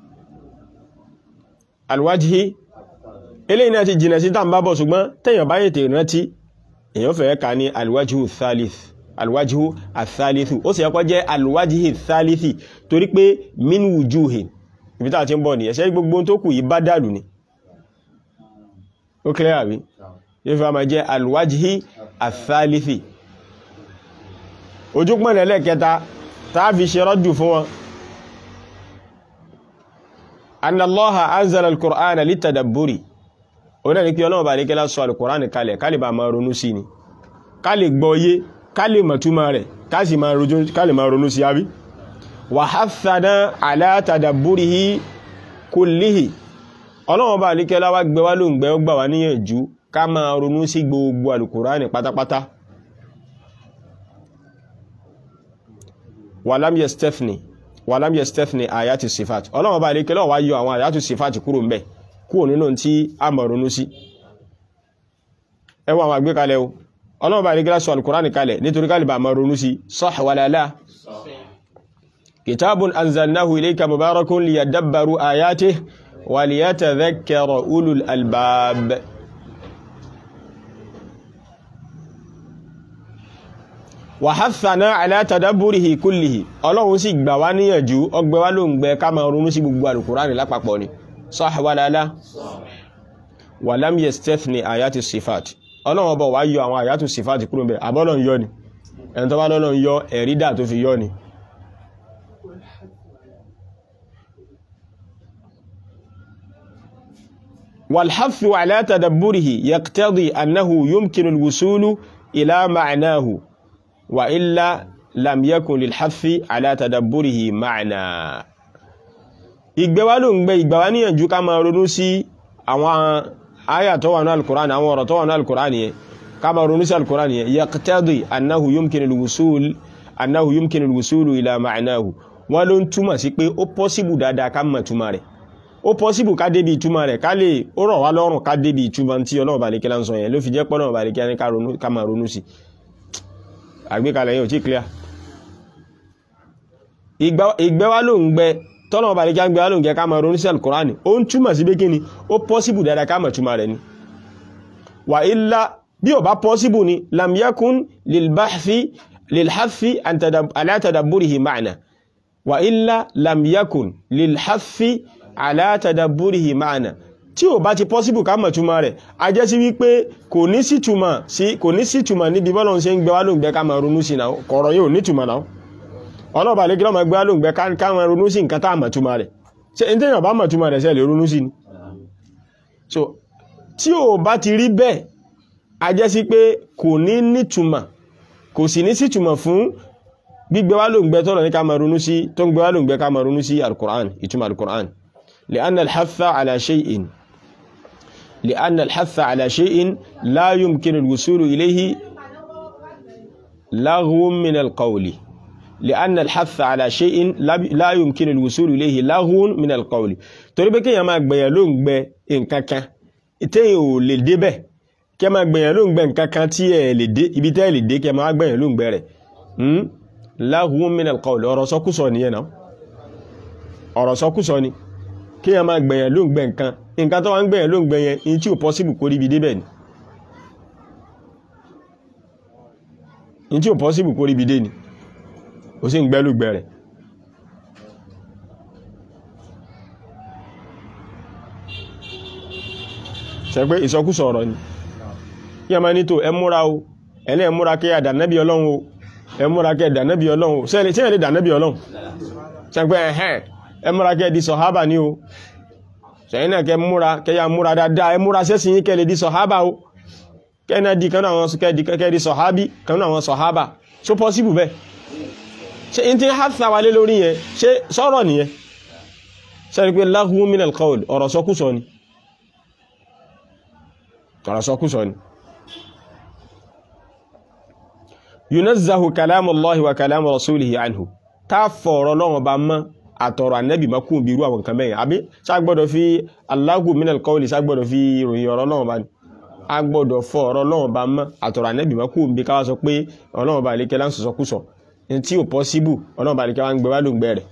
alwajhi eléyìí náà ti jìnà sí tàbí bábọ̀ ṣùgbọ́n tẹ́yàn bá yètè rántí èyàn fẹ́ ká ní alwájíhù thalith alwájíhù àthalithu ó sì yẹ́kọ́ jẹ́ alwájíhù thalithi torí pé min wujuhin ibi tàà tí ń bọ̀ ní ẹ̀ṣẹ́ gbogbo tó kù yí bá dàlù ni ó kílẹ̀ àbí yóò fi máa jẹ́ alwájíhù àthalithi ojúpọ̀n ẹlẹ́kẹta tàà fi ṣe rọ́jù fún wọn anna allaha anzala al-qur'ana litadabburi ọ̀nà ní pé ọlọ́run bá lékẹ́lá sọ alùkùránì kalẹ̀ ká lè bá máa ronú sí ni ká lè gbọ́yé ká lè mọ̀túmọ̀ rẹ̀ ká lè máa ronú sí àbí wa hathana ala tadabburihi kullihi ọlọ́run bá lékẹ́lá wá gbé wá lóǹgbẹ ó gbà wá níyànjú ká máa ronú sí gbogbo alùkùránì pátápátá walam yastafni walam yastafni ayati sifat ọlọ́run bá lékẹ́lá wá yọ àwọn ayati sifat kúrò mbẹ̀ kúrò nínú tí a mọ̀ ronú sí ẹwọ àwọn àgbékalẹ̀ o ọlọ́run bá nígbà sọ alkùránì kalẹ̀ nítorí kálìbà mọ̀ ronú sí sah wala la kitabun anzalnahu ilayka mubarakun liyadabbaru ayatihi waliyatadhakkara ulul albab wa hathana ala tadabburihi kullihi ọlọ́run sì gbà wá níyànjú ọgbẹ́ wá ló ń gbẹ ká máa ronú sí gbogbo alùkùránì lápapọ̀ ni sah walala wa lam yastathni ayati sifat ọlọ́run ọba wá yọ àwọn àyàtù sifat kúrò bẹ̀ àbọ́lọ̀ yọ ni ẹni tó bá lọ́lọ́ yọ ẹ̀rídà tó fi yọ ni والحث على تدبره يقتضي أنه يمكن الوصول إلى معناه وإلا لم يكن للحث على تدبره معنى ìgbẹ́wà ló ń gbẹ́ ìgbàwà níyànjú ká máa ronú sí àwọn àyà tó wà ní alkùránì àwọn ọ̀rọ̀ tó wà ní alkùránì yẹn ká máa ronú sí alkùránì yẹn yaqtadi annahu yumkin alwusul annahu yumkin alwusul ila ma'nahu wọ́n ló ń túmọ̀ sí pé ó pọ́síbù dáadáa ká mọ̀ túmọ̀ rẹ̀ ó pọ́síbù ká débi ìtumọ̀ rẹ̀ ká lè ó rọ̀ wá lọ́rùn ká débi ìtumọ̀ tí ọlọ́run bàlẹ́kẹ́ láń sọ yẹn ló fi jẹ́ pọ́nà bàlẹ́kẹ́ ní ká máa ronú sí àgbékalẹ̀ yẹn ò tí clear ìgbẹ́wá ló ń gbẹ tọ́lọ́run bàlẹ́kẹ́ ń gbé wá ló ń gẹ ká máa ronú sí alukurani ó ń túmọ̀ sí bẹ́kẹ́ ni ó pọ́síbù dáadáa ká mọ̀ túmọ̀ rẹ̀ ni wà ilá bí ò bá pọ́síbù ni lam yakun lilbahthi lilhathi ala tadabburihi ma'na wà ilá lam yakun lilhathi alátàdàbúrìhì máàna tí ò bá ti pọ́síbù ká mọ̀ túnmọ̀ rẹ̀ a jẹ́ sí wípé kò ní sí túnmọ̀ sí kò ní sí túnmọ̀ níbi bọ́lọ̀ ń ṣe ń gbé wá lóògbé ká máa ronú sí náà kọ̀rọ̀ yóò ní túnmọ̀ náà ọlọ́ọ̀bà lè gílọ́mọ̀ gbé wá lóògbé ká máa ronú sí nǹkan tá mọ̀ túnmọ̀ rẹ̀ ṣe ní tẹ́yàn bá mọ̀ túnmọ̀ rẹ̀ sẹ́ lè ronú sí ni so tí ò bá ti rí bẹ́ẹ̀ a jẹ́ sí pé kò ní ní túnmọ̀ kò sì ní sí túnmọ̀ fún gbígbé wá lóògbé tọ́lọ̀ ní ká máa ronú sí tó ń gbé wá lóògbé ká máa ronú sí alukur'an ìtumọ̀ alukur'an لأن الحث على شيء لأن الحث على شيء لا يمكن الوصول إليه لغو من القول لأن الحث على شيء لا يمكن الوصول إليه لغو من القول torí pé kéèyàn máa gbẹ̀yàn ló ń gbẹ nǹkan kan téèyàn ò lè débẹ̀ kí ẹ máa gbẹ̀yàn ló ń gbẹ nǹkan kan tí ẹ lè dé ibi tẹ́ ẹ lè dé kí ẹ máa gbẹ̀yàn ló ń gbẹ rẹ̀ لغو من القول ọ̀rọ̀ sọkúsọ nìyẹn náà ọ̀rọ̀ sọkúsọ ni kí a máa gbẹ̀yàn ló ń gbẹ̀ nǹkan nǹkan tó wá ń gbẹ̀yàn ló ń gbẹ̀yàn in tí ò pọ́síbù kó ríbi débẹ̀ ni in tí ò pọ́síbù kó ríbi dé ni ó sì ń gbẹ́ ló gbẹ̀ rẹ̀ ṣe pé ìsọkúsọ ọ̀rọ̀ ni kí a máa ní tó ẹ múra o ẹ̀lẹ́ ẹ múra kí a dànẹ́bí ọlọ́run o ẹ múra kí a dànẹ́bí ọlọ́run o sẹ́yìn lè dànẹ́bí ọlọ́run ṣe pé ẹ̀hẹ́n ẹ múra kẹ́ di sọ̀hábà ní o ṣẹ̀yìn náà kẹ́ múra kẹ́yà múra dáadáa ẹ múra sẹ́sìn yí kẹ́lẹ̀ di sọ̀hábà o kẹ́nà di kanú àwọn kẹ́ di sọ̀hábì kanú àwọn sọ̀hábà so possible bẹ́ẹ̀ ṣe in ti hàtà wà lé lórí yẹn ṣe sọ̀rọ̀ nìyẹn ṣe pé lahwu min al-qawl ọ̀rọ̀ sọkúsọ ni ọ̀rọ̀ sọkúsọ ni yunazzahu kalamu Allahi wa kalamu rasulihi anhu ta fọ̀rọ̀ lọ́wọ́ ba mọ́ àtọ̀rọ̀ ànẹ́bì makún bí irú àwọn nǹkan mẹ́yìn àbí ságbọ́dọ̀ fi Allahu minal qawli ságbọ́dọ̀ fi ìròyìn ọ̀rọ̀ náà bá ní agbọ́dọ̀ fọ ọ̀rọ̀ náà bá mọ́ àtọ̀rọ̀ ànẹ́bì makún bí káwá sọ pé ọlọ́run bá lékẹ́ láǹsọ̀ sọkúsọ tí ò pọ́síbù ọlọ́run bá lékẹ́ wá ń gbé wá ló ń gbẹ rẹ̀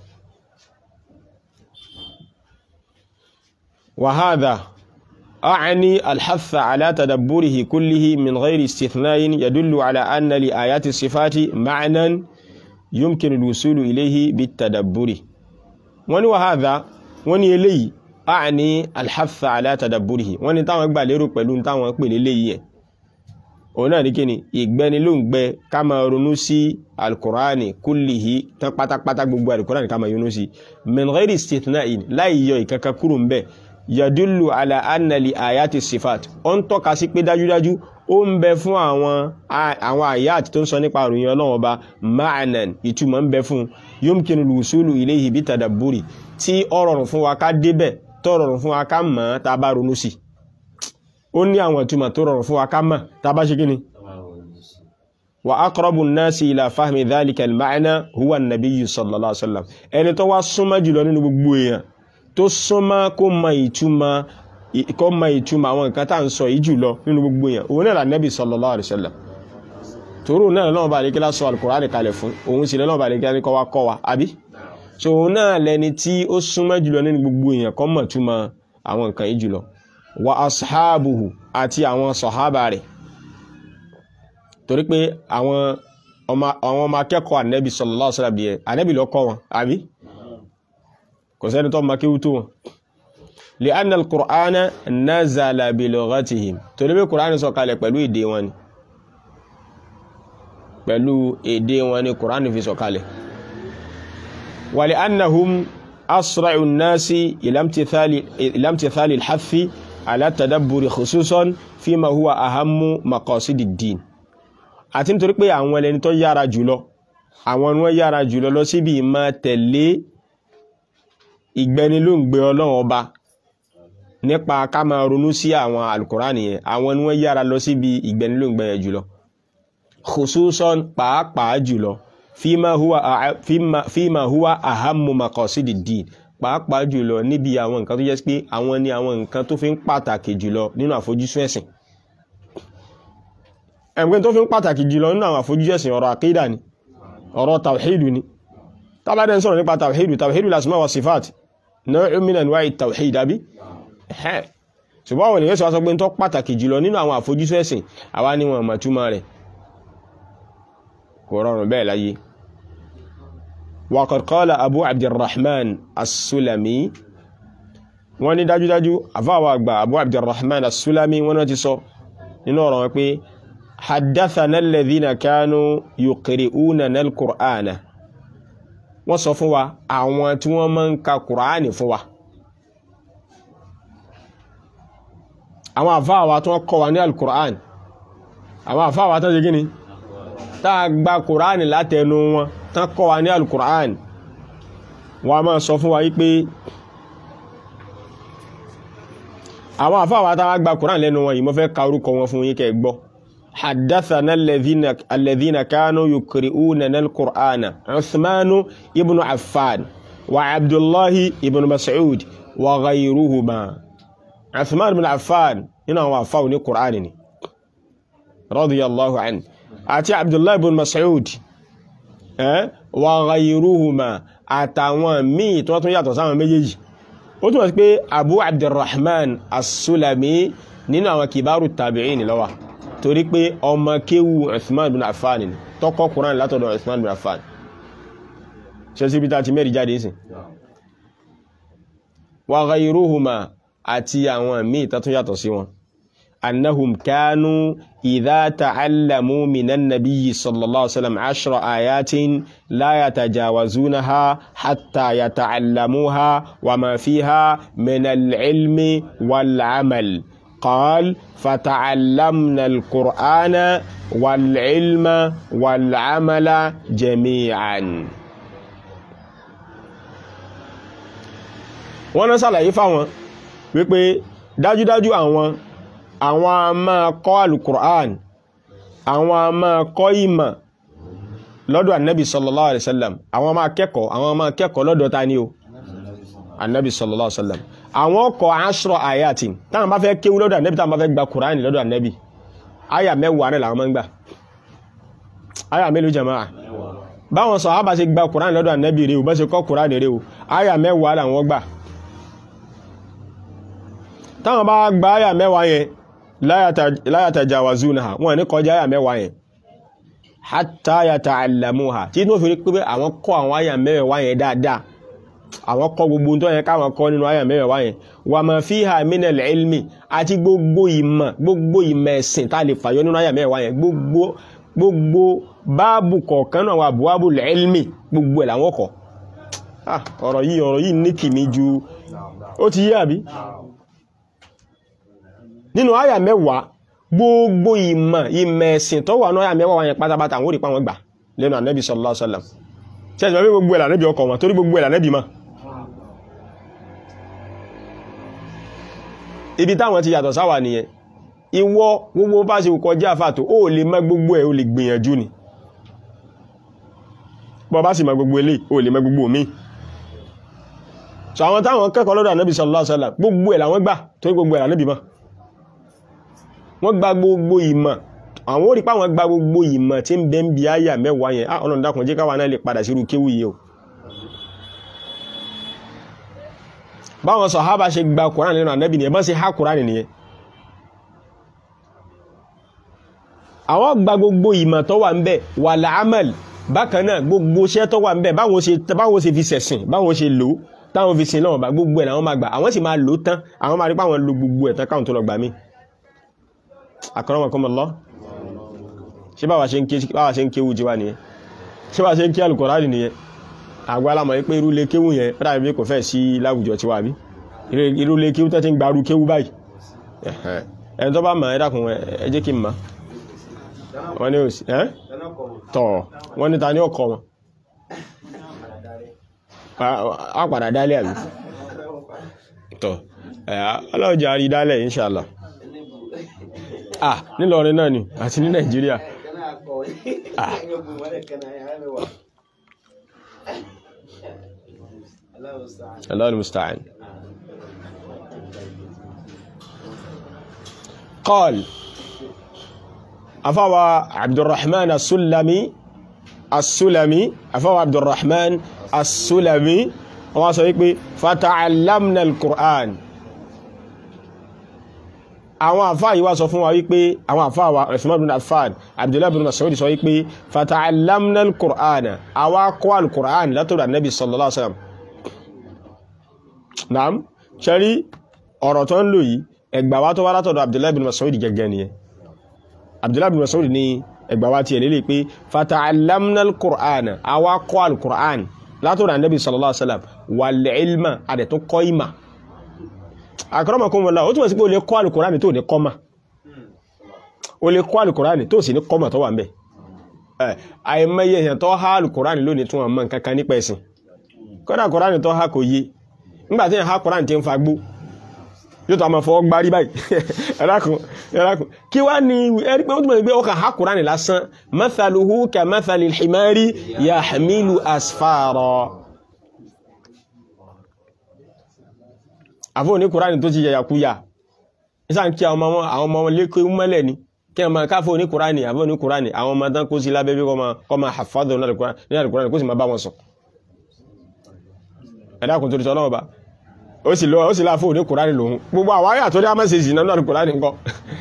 wa hadha أعني الحث على تدبره كله من غير استثناء يدل على أن لآيات الصفات معنى يمكن الوصول إليه بالتدبر wọ́n ní wàhádá wọ́n ní eléyìí a ní alhaffa alátàdàbúrìhì wọ́n ní táwọn gbà lérò pẹ̀lú táwọn pè léléyìí ẹ̀ òun náà ní kí ni ìgbẹ́ni ló ń gbẹ ká máa ronú sí alkùránì kúlìhì tán pátápátá gbogbo alkùránì ká máa ronú sí min ghairi istithna'in láì yọ ìkankan kúrò ń bẹ̀ yadullu ala annali ayati sifat ó ń tọ́ka sí pé dájúdájú ó ń bẹ fún àwọn àwọn àyàt tó ń sọ nípa àròyìn ọlọ́run ọba ma'anan ìtumọ̀ ń bẹ fún yomkinu lùsùlù ilayhi bí tàdàbúrì tí ó rọrùn fún wa ká débẹ̀ tó rọrùn fún wa ká mọ̀ tá bá ronú sí ó ní àwọn ìtumọ̀ tó rọrùn fún wa ká mọ̀ tá bá ṣe kí ni wa aqrabu an-nasi ila fahmi dhalika al-ma'na huwa an-nabiyyu sallallahu alaihi wasallam ẹni tó wá súnmọ́ jùlọ nínú gbogbo èèyàn tó súnmọ́ kó mọ ìtumọ̀ kó mọ ìtumọ̀ àwọn nǹkan tá à ń sọ yìí jùlọ nínú gbogbo èèyàn òun náà lànàbì sallallahu alaihi wasallam tòrò náà lọ́wọ́ bá lékẹ́lá sọ alukùránì kalẹ̀ fún òun sì lọ́wọ́ bá lékẹ́lá ní kọ́ wá kọ́ wa àbí so òun náà lẹni tí ó súnmọ́ jùlọ nínú gbogbo èèyàn kọ́ mọ̀ túmọ̀ àwọn nǹkan yìí jùlọ wa ashabuhu àti àwọn sọ̀hábà rẹ̀ torí pé àwọn ọmọ àwọn ọmọ akẹ́kọ̀ọ́ ànẹ́bì sallallahu alaihi wasallam yẹn ànẹ́bì ló kọ́ wọn àbí kò sẹ́ni tó makéwú tó wọn li anna al-qur'ana nazala bi lughatihim torí pé qur'an sọ kalẹ̀ pẹ̀lú èdè wọn ni pẹ̀lú èdè wọn ni qur'an fi sọ kalẹ̀ wa li annahum asra'u an-nasi ila imtithali ila imtithali al-hathi ala tadabburi khususan fima huwa ahammu maqasidi ad-din àti nítorí pé àwọn ẹlẹ́ni tó yára jùlọ àwọn ni wọ́n yára jùlọ lọ síbi ìmọ̀ tẹ̀lé ìgbẹnilóǹgbẹ ọlọ́run ọba nípa ká máa ronú sí àwọn alukurani yẹn àwọn ni wọ́n yára lọ síbi ìgbẹnilóǹgbẹ yẹn jùlọ khususan pàápàá jùlọ fíma huwa fíma fíma huwa ahammu maqasidi din pàápàá jùlọ níbi àwọn nǹkan tó jẹ́ pé àwọn ni àwọn nǹkan tó fi ń pàtàkì jùlọ nínú àfojúsùn ẹ̀sìn ẹ̀mgbẹ́ tó fi ń pàtàkì jùlọ nínú àwọn àfojúsùn ẹ̀sìn ọ̀rọ̀ àkídà ni ọ̀rọ̀ tàwíìdù ni tàbádẹ́ ń sọ̀rọ̀ nípa tàwíìdù tàwíìdù lásìmá wa sifat náà min anwa'i tàwíìd àbí ẹ̀ ṣùgbọ́n àwọn ènìyàn sọ pé tó pàtàkì jùlọ nínú àwọn àfojúsùn ẹ̀sìn àwa ni wọn mọ̀túmọ̀ rẹ̀ kò rọrùn bẹ́ẹ̀ láyé wa qad qala abu abdurrahman as-sulami wọ́n ní dájúdájú àfáwà àgbà abu abdurrahman as-sulami wọ́n náà ti sọ nínú ọ̀rọ̀ wọn pé haddathana alladhina kanu yuqri'unana al-qur'ana wọ́n sọ fún wa àwọn tí wọ́n máa ń ka kùránì fún wa àwọn àfáàwà tó kọ́ wa ní al-qur'an àwọn àfáàwà tó jẹ́ gíní tá a gba kùránì látẹnu wọn tán kọ́ wa ní al-qur'an wọ́n máa sọ fún wa wípé àwọn àfáàwà tá a gba kùránì lẹ́nu wọn yìí mo fẹ́ ka orúkọ wọn fún yín kẹ́ gbọ́ حدثنا الذين الذين كانوا يقرؤوننا القرآن عثمان ابن عفان وعبد الله ابن مسعود وغيرهما عثمان بن عفان هنا هو عفان القرآن رضي الله عنه أتي عبد الله بن مسعود أه؟ وغيرهما àtàwọn míì tó tún yàtọ̀ sáwọn méjèèjì ó túnmọ̀ sí pé abu abdulrahman as-sulami nínú àwọn kìbárù tabi'in ló wà torí pé ọmọ kéwù Uthman bin Affan ni tọ́kọ́ Qur'an látọ̀dọ̀ Uthman bin Affan ṣe sí bí ta ti mẹ́rin jáde sí wa ghayruhuma àti àwọn míì tàtún yàtọ̀ sí wọn annahum kanu idha ta'allamu minan nabiyyi sallallahu alaihi wasallam ashra ayatin la yatajawazunaha hatta yata'allamuha wa ma fiha min al-ilmi wal-amal قال فتعلمنا القرآن والعلم والعمل جميعا wọ́n náà sàlàyé fáwọn wípé dájúdájú àwọn àwọn a máa kọ́ alukur'an àwọn a máa kọ́ ìmọ̀ lọ́dọ̀ annabi sallallahu alaihi wasallam àwọn máa kẹ́kọ̀ọ́ àwọn máa kẹ́kọ̀ọ́ lọ́dọ̀ ta ni o annabi sallallahu alaihi wasallam àwọn ọkọ̀ aṣọ àyàtì táwọn bá fẹ́ kéwú lọ́dọ̀ ànẹ́bì táwọn bá fẹ́ gba kùránì lọ́dọ̀ ànẹ́bì àyà mẹ́wàá rẹ̀ làwọn máa ń gbà àyà mélòó jàmáà báwọn sàhábà ṣe gba kùránì lọ́dọ̀ ànẹ́bì rẹ̀ o bá ṣe kọ́ kùránì rẹ̀ o àyà mẹ́wàá làwọn gbà táwọn bá gba àyà mẹ́wàá yẹn la yatajawazunaha wọn ní kọjá àyà mẹ́wàá yẹn hatta yata'allamuha tí inú òfin pé àwọn kọ́ àwọn àyà mẹ́wàá yẹn dáadáa àwọn kọ́ gbogbo tó yẹ káwọn kọ́ nínú àyà mẹ́wàá wáyẹn wà máa fiha minal ilmi àti gbogbo ìmọ̀ gbogbo ìmọ̀ ẹ̀sìn tá lè fàyọ nínú àyà mẹ́wàá wáyẹn gbogbo gbogbo báàbù kọ̀ọ̀kan náà wà buwábù ilmi gbogbo ẹ̀ làwọn kọ́ ọ̀rọ̀ yìí ọ̀rọ̀ yìí ní kìmí ju ó ti yé àbí nínú àyà mẹ́wàá gbogbo ìmọ̀ ìmọ̀ ẹ̀sìn tó wà ní àyà mẹ́wàá wáyẹn pátápátá àwọn òrìpá wọn gbà lẹ́nu ànábì sallallahu alaihi wasallam tí ẹ̀sìn wọ́n gbogbo ẹ̀ lànẹ́bì ọkọ̀ wọn torí gbogbo ẹ̀ lànẹ́bì máa ibi táwọn ti yàtọ̀ sáwà nìyẹn ìwọ gbogbo bá ṣe kọjá àfàtò ó lè mọ̀ gbogbo ẹ̀ ó lè gbìyànjú ni bọ́ bá sì mọ̀ gbogbo ilé ó lè mọ̀ gbogbo mi so àwọn táwọn kẹ́kọ̀ọ́ lọ́dọ̀ ànábì sallallahu alaihi wasallam gbogbo ẹ̀ làwọn gbà tó gbogbo ẹ̀ lànábì mọ̀ wọ́n gba gbogbo ìmọ̀ àwọn orí páwọn gba gbogbo ìmọ̀ tí ń bẹ ń bi àyà mẹ́wàá yẹn ah Ọlọ́run dákun jẹ́ káwa náà lè padà sírú kéwù yìí o báwọn sàhábà ṣe gba Kùránì lẹ́nu ànábì nìyẹn bá ṣe há Kùránì nìyẹn àwọn gba gbogbo ìmọ̀ tó wà ń bẹ̀ wà láàmàl bákan náà gbogbo iṣẹ́ tó wà ń bẹ̀ báwọn ṣe báwọn ṣe fi sẹ̀sìn báwọn ṣe lò táwọn fi sin lọ́wọ́ bá gbogbo ẹ̀ làwọn máa gbà àwọn sì máa lò tán àwọn máa rí pé àwọn lo gbogbo ẹ̀ tán káwọn tó lọ gbà mí akramakumullah ṣé báwa ṣe ń ké báwa ṣe ń kéwú jíwá nìyẹn ṣé báwa ṣe ń ké Al-Qur'ani nìyẹn àgbà alamọ̀ pé irú lé kéwú yẹn rárá bí kò fẹ́ sí láwùjọ tiwa bí irú lé kéwú tó ti ń gbarú kéwú báyìí ẹni tó bá mọ̀ ẹ dákun ẹ jẹ́ kí n mọ̀ wọ́n ní òsì ẹ́ tọ̀ wọ́n ní ta ní ọkọ̀ wọn a padà dálẹ̀ àbí tọ̀ ọlọ́jà rí dálẹ̀ inṣàlá ah nílọrin náà ni àti ní nàìjíríà ah Allahu musta'an قال أفوى عبد الرحمن السلمي السلمي أفوى عبد الرحمن السلمي وما سيقول فتعلمنا القرآن àwọn àfáà yìí wá sọ fún wa wípé àwọn àfáà wa Uthman bin Affan Abdullahi bin Mas'ud sọ wípé fata'allamna al-Qur'ana àwa kọ́ al-Qur'an látọ̀dọ̀ Nabi sallallahu alaihi wasallam naam ṣẹ́rí ọ̀rọ̀ tó ń lò yìí ẹgbà wá tó wá látọ̀dọ̀ Abdullahi bin Mas'ud gẹ́gẹ́ nìyẹn Abdullahi bin Mas'ud ní ẹgbà wá tí ẹ̀ lélẹ̀ pé fata'allamna al-Qur'ana àwa kọ́ al-Qur'an látọ̀dọ̀ Nabi sallallahu alaihi wasallam wal ilma adẹ̀ tó kọ́ ìmà akramakumullah ó túnmọ̀ sí pé o lè kọ́ alùkùránì tó ní kọ́mà o lè kọ́ alùkùránì tó sì ní kọ́mà tó wà ń bẹ̀ àìmọye èèyàn tó há alùkùránì lónìí tún àmọ́ nǹkankan nípa ẹ̀sìn kọ́dà kùránì tó há kò yé nígbàtí èèyàn há kùránì tí ń fa gbó yóò tó àmọ́ fọwọ́ gbárí báyìí ẹ̀rákùn ẹ̀rákùn kí wá ní ẹ̀rí pé ó túnmọ̀ sí pé ó kàn há kùránì lásán mathaluhu ka mathalil himari yahmilu asfara àfọ́ ní kùránì tó ti yẹ̀yà kúyà ìsá ń kí àwọn ọmọ wọn lékè mọ́lẹ̀ ní kí ọmọ káfọ́ ní kùránì àfọ́ ní kùránì àwọn ọmọ tán kó sí lábẹ́ bí kọ́ ma hafadọ̀ ní àdìkùránì kó sì ma bá wọn sọ ẹ̀dàkùn tó ti tọ́lọ́wọ́ bá ó sì lọ ó sì láfọ́ ní kùránì lòun gbogbo àwọn ayà tó dé àmọ́ sí ìsìnà náà kùránì ńkọ́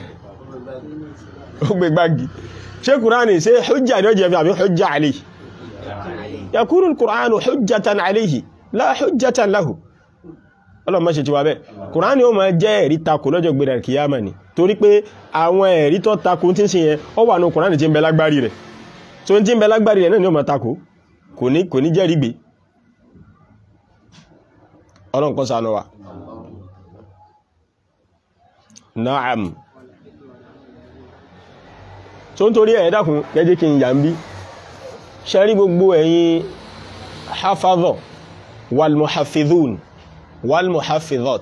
ó gbé gbági ṣé kùránì ṣé hujja ni ó jẹ́ fi àbí hujja alayhi yakunu kùránì hujjatan alayhi la hujjatan lahu ọlọ́mọ ṣe ti wà bẹ́ẹ̀ kùránì ó máa jẹ́ ẹ̀rí takò lọ́jọ́ gbé rẹ̀ kìyàmà ni torí pé àwọn ẹ̀rí tó takò tí ń sin yẹn ó wà ní kùránì tí ń bẹ lágbárí rẹ̀ tó ń tí ń bẹ lágbárí rẹ̀ náà ni ó máa takò kò ní kò ní jẹ́rìí gbé ọlọ́run kó ṣàánú wa naam tó ń torí ẹ̀ dákun kẹjẹ́ kí n yà ń bí ṣẹ́rí gbogbo ẹ̀yin hafadọ̀ wal muhafidhun والمحفظات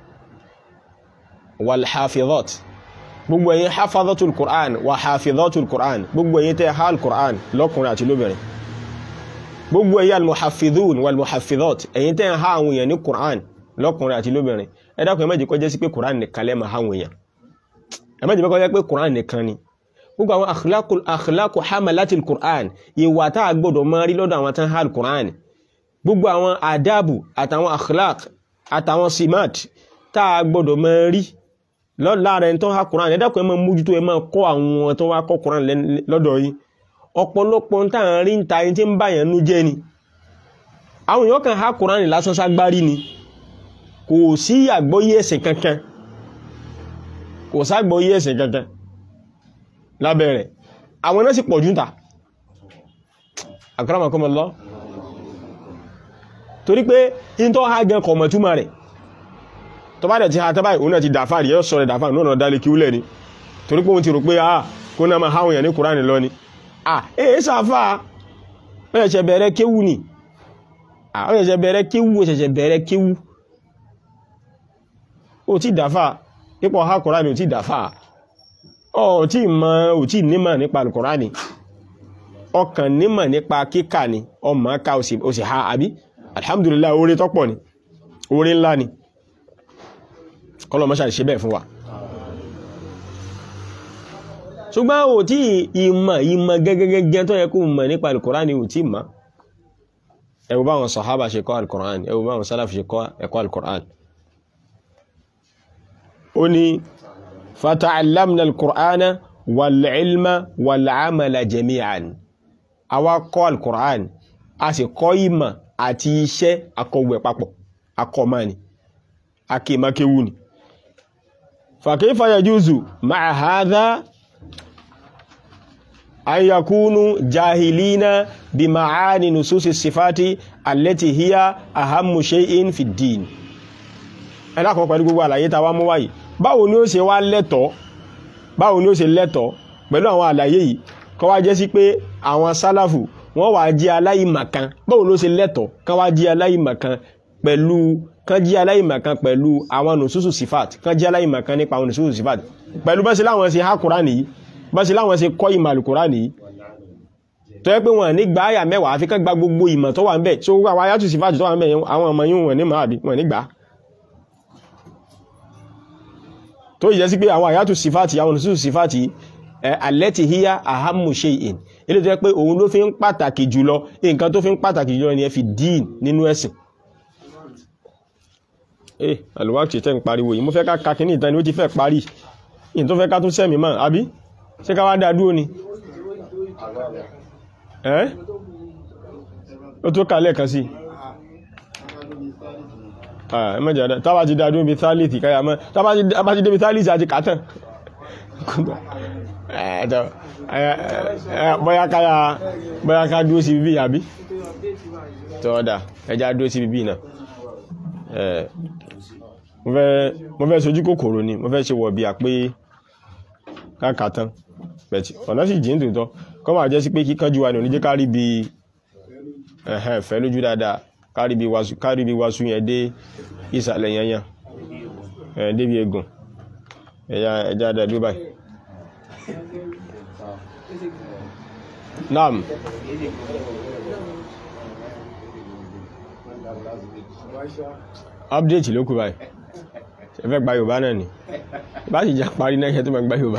والحافظات gbogbo ẹ̀yin hafazatul Qur'an wa hafizatul Qur'an gbogbo ẹ̀yin tẹ́ ha al-Qur'an lọ́kùnrin àti lóbìnrin gbogbo ẹ̀yin al-muhafizun wal-muhafizat ẹ̀yin tẹ́ ha àwọn èèyàn ní Qur'an lọ́kùnrin àti lóbìnrin ẹ dákun ẹ má jẹ́ kó jẹ́ sí pé Qur'an nìkan lẹ́ ma ha àwọn èèyàn ẹ má jẹ́ kó jẹ́ pé Qur'an nìkan ni gbogbo àwọn akhlaqul akhlaqu hamalatil Qur'an ìwà tá a gbọ́dọ̀ máa rí lọ́dọ̀ àwọn tán ha al-Qur'an gbogbo àwọn àdábù àtàwọn akhlaq àtàwọn simat tá a gbọdọ̀ mọ́ rí láàrin ẹni tó há Kùránì ẹ̀dàkùn ẹ máa mójútó ẹ máa kọ́ àwọn tó wá kọ́ Kùránì lọ́dọ̀ yìí ọ̀pọ̀lọpọ̀ tá à ń rí ń ta ẹni tí ń bá yẹn nú jẹ́ ni àwọn èèyàn kan há Kùránì lásán ságbárí ni kò sí àgbọ́yé ẹ̀sìn kankan kò ságbọ́yé ẹ̀sìn kankan lábẹ́ rẹ̀ àwọn náà sì pọ̀ jù ta akramakumullah torí pé in tó ha gan kọmọ̀ túnmà rẹ̀ tó bá dẹ̀ ti ha tàbá ìhun náà ti dàfà rí yọ́ sọ rẹ̀ dàfà náà dálé kí úlẹ̀ ni torí pé òun ti rò pé ah kó náà ma háwọn èèyàn ní kùránì lọ ni ah èé sàfà ó ṣẹ̀ṣẹ̀ bẹ̀rẹ̀ kéwú ni ah ó ṣẹ̀ṣẹ̀ bẹ̀rẹ̀ kéwú ó ṣẹ̀ṣẹ̀ bẹ̀rẹ̀ kéwú ó ti dàfà ipò ha kùránì ó ti dàfà ó ti mọ̀ ó ti nímọ̀ nípa kùránì ọkàn nímọ̀ nípa kíkà ni ọmọ ká ó sì ha àbí alhamdulillah orí tọ́pọ̀ ni orí ńlá ni kọlọ mọ́ṣà ṣe bẹ́ẹ̀ fún wa ṣùgbọ́n ò tí ìmọ̀ ìmọ̀ gẹ́gẹ́gẹ́ tó yẹ kó mọ̀ nípa alkùránì ò tí mọ̀ ẹ wò báwọn sàhábà ṣe kọ́ alkùránì ẹ wò báwọn sálàfì ṣe kọ́ ẹ̀kọ́ alkùránì ó ní fata'allamna al-qur'ana wal-ilma wal-amala jami'an àwa kọ́ al-qur'an a sì kọ́ ìmọ̀ àti iṣẹ́ akọ̀wẹ̀ papọ̀ akọ̀mọ́ ni akèmakéwú ni fa kayfa yajuzu ma'a hadha an yakunu jahilina bi ma'ani nususi sifati allati hiya ahammu shay'in fi ddin ẹlákan pẹ̀lú gbogbo àlàyé tàwa mú wáyìí báwo ni ó ṣe wá lẹ́tọ̀ọ́ báwo ni ó ṣe lẹ́tọ̀ọ́ pẹ̀lú àwọn àlàyé yìí kọ́ wá jẹ́ sí pé àwọn sálàfù wọ́n wá jẹ́ aláìmọ̀kan báwo ló ṣe lẹ́tọ̀ọ́ kán wá jẹ́ aláìmọ̀kan pẹ̀lú kán jẹ́ aláìmọ̀kan pẹ̀lú àwọn nùsùsù sífàt kán jẹ́ aláìmọ̀kan nípa àwọn nùsùsù sífàt pẹ̀lú bá ṣe láwọn ṣe há Kùránì yìí bá ṣe láwọn ṣe kọ́ ìmọ̀ Al-Kùránì yìí tó yẹ pé wọn ní gba àyà mẹ́wàá àfi kán gba gbogbo ìmọ̀ tó wà ń bẹ̀ so gbogbo àwọn ayátù sífàt tó wà ń bẹ̀ àwọn ọmọ yìí wọn ní mọ̀ àbí wọn ní gbà á tó yẹ sí pé àwọn àyátù sífàtì àwọn nùsùsù sífàtì allati hiya ahammu shay'in ilé tó yẹ pé òun ló fi ń pàtàkì jùlọ nǹkan tó fi ń pàtàkì jùlọ ni ẹ fi dín nínú ẹ̀sìn eh alùwàkì tẹ́ ń pariwo yìí mo fẹ́ ká kakíní ìtàn ni ó ti fẹ́ parí ìyìn tó fẹ́ ká tún sẹ́mi mọ́ àbí ṣé ká wá dá dúró ni ẹ́ ó tó kà lẹ́ẹ̀kan sí ẹ mẹ́jọ dá tábà ti dá dúró bí thálìtì káyà mọ́ tábà ti débi thálìtì àti kàtàn bóyá káyà bóyá ká dúró sí bíbí àbí tọ́ọ̀dà ẹjá dúró sí bíbí náà mo fẹ́ sojú kòkòrò ni mo fẹ́ ṣe wọ̀ bí a pé káàkà tán bẹ̀tì ọ̀nà sì jí ń tòótọ́ kọ́ máa jẹ́ sí pé kíkánjú wa ní oníjẹ́ kárí bí ẹ̀hẹ́n fẹ́ lójú dáadáa kárí bí wàásù yẹn dé ìsàlẹ̀ yanyan ẹ̀ débi egun ẹjá dá dúró báyìí naam update ló kù báyìí ṣe fẹ́ gba yorùbá náà ni bá sì já parí náà ṣe tó máa gba yorùbá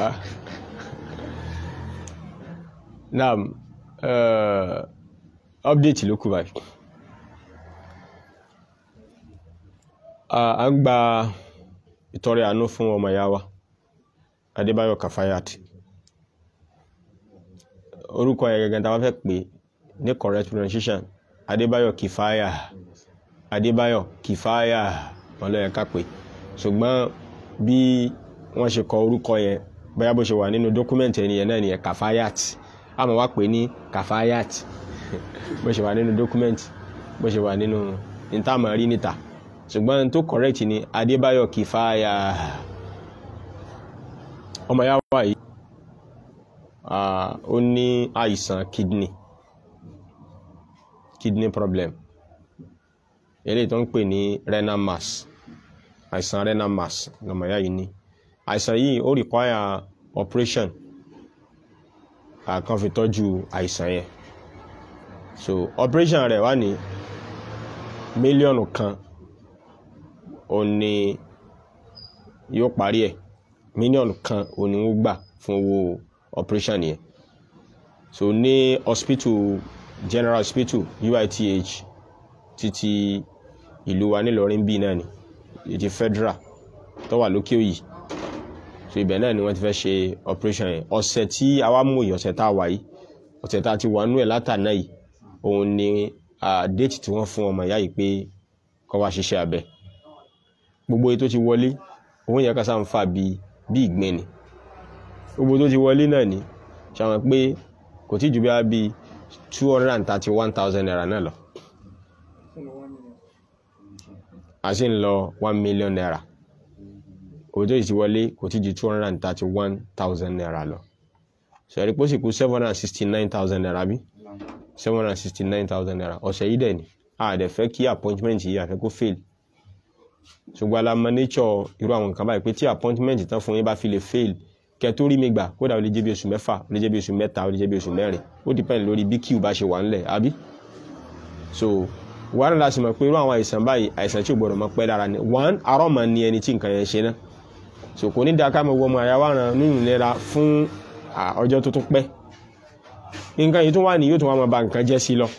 naam uh, update ló kù báyìí a ń gba ìtọrẹ àánú fún ọmọ ìyá wa Adébáyọ̀ Kafayat orúkọ ẹ̀ gẹ́gẹ́ tá a bá fẹ́ pè ní correct pronunciation Adébáyọ̀ Kifaya Adébáyọ̀ Kifaya wọn ló yẹ ká pè ṣùgbọ́n bí wọ́n ṣe kọ orúkọ yẹn bóyá bó ṣe wà nínú dókúmẹ̀ntì ẹni yẹn náà nìyẹn Kafayat a máa wá pè ní Kafayat bó ṣe wà nínú dókúmẹ̀ntì bó ṣe wà nínú ìtààmà rí níta ṣùgbọ́n tó correct ni Adébáyọ̀ Kifaya ọmọ ya wà yìí ó ní àìsàn kidney kidney problem eléyìí tó ń pè ní renal mass àìsàn renal mass lọmọ ya yìí ní àìsàn yìí ó require operation kan fi tọ́jú àìsàn yẹn so operation rẹ̀ wà ní mílíọ̀nù kan ó ní yóò parí ẹ̀ mílíọ̀nù kan ó ní ó gbà fún owó operation yẹn so ní hospital general hospital UITH títí ìlú wa nílọrin bíi náà ni ètí federal tó wà lókè òyì so ibẹ̀ náà ni wọ́n ti fẹ́ ṣe operation yẹn ọ̀sẹ̀ tí a wá mú yìí ọ̀sẹ̀ tá a wà yìí ọ̀sẹ̀ tá a ti wà nú ẹ̀ látàná yìí òun ni déètì tí wọ́n fún ọmọ ìyá yìí pé kó wá ṣiṣẹ́ abẹ gbogbo èyí tó ti wọlé òun yẹ ká sáà ń fà bí bí ìgbín ni gbogbo tó ti wọlé náà ni ṣàwọn pé kò tí ju bí a bí two hundred and thirty one thousand naira náà lọ a sì ń lọ one million naira owó tó ti wọlé kò tí ju two hundred and thirty one thousand naira lọ sọ̀rọ̀ pé ó sì kú seven hundred and sixty nine thousand naira bí seven hundred and sixty nine thousand naira ọ̀sẹ̀ yìí dẹ̀ ni a dẹ̀ fẹ́ kí appointment yìí àfẹ́ kó fail ṣùgbọ́n alamọ nature irú àwọn nǹkan báyìí pé tí appointment tán fún yín bá fi lè fail kẹ tó rí mi gbà kódà ó lè jẹ́ bí oṣù mẹ́fà ó lè jẹ́ bí oṣù mẹ́ta ó lè jẹ́ bí oṣù mẹ́rin ó depend lórí bí queue bá ṣe wà ńlẹ̀ àbí so wàhálà láti mọ̀ pé irú àwọn àìsàn báyìí àìsàn tí ò gbọdọ̀ mọ́ pẹ́ dára ni one arọ́ mọ̀ ni ẹni tí nǹkan yẹn ṣe náà so kò ní da ká mọ̀ wọ ọmọ àyàwó àrùn nínú ìlera fún ọjọ́ tó tún pẹ́ nǹkan yìí tún wà ní yóò tún wà máa ba nǹkan jẹ́ sí lọ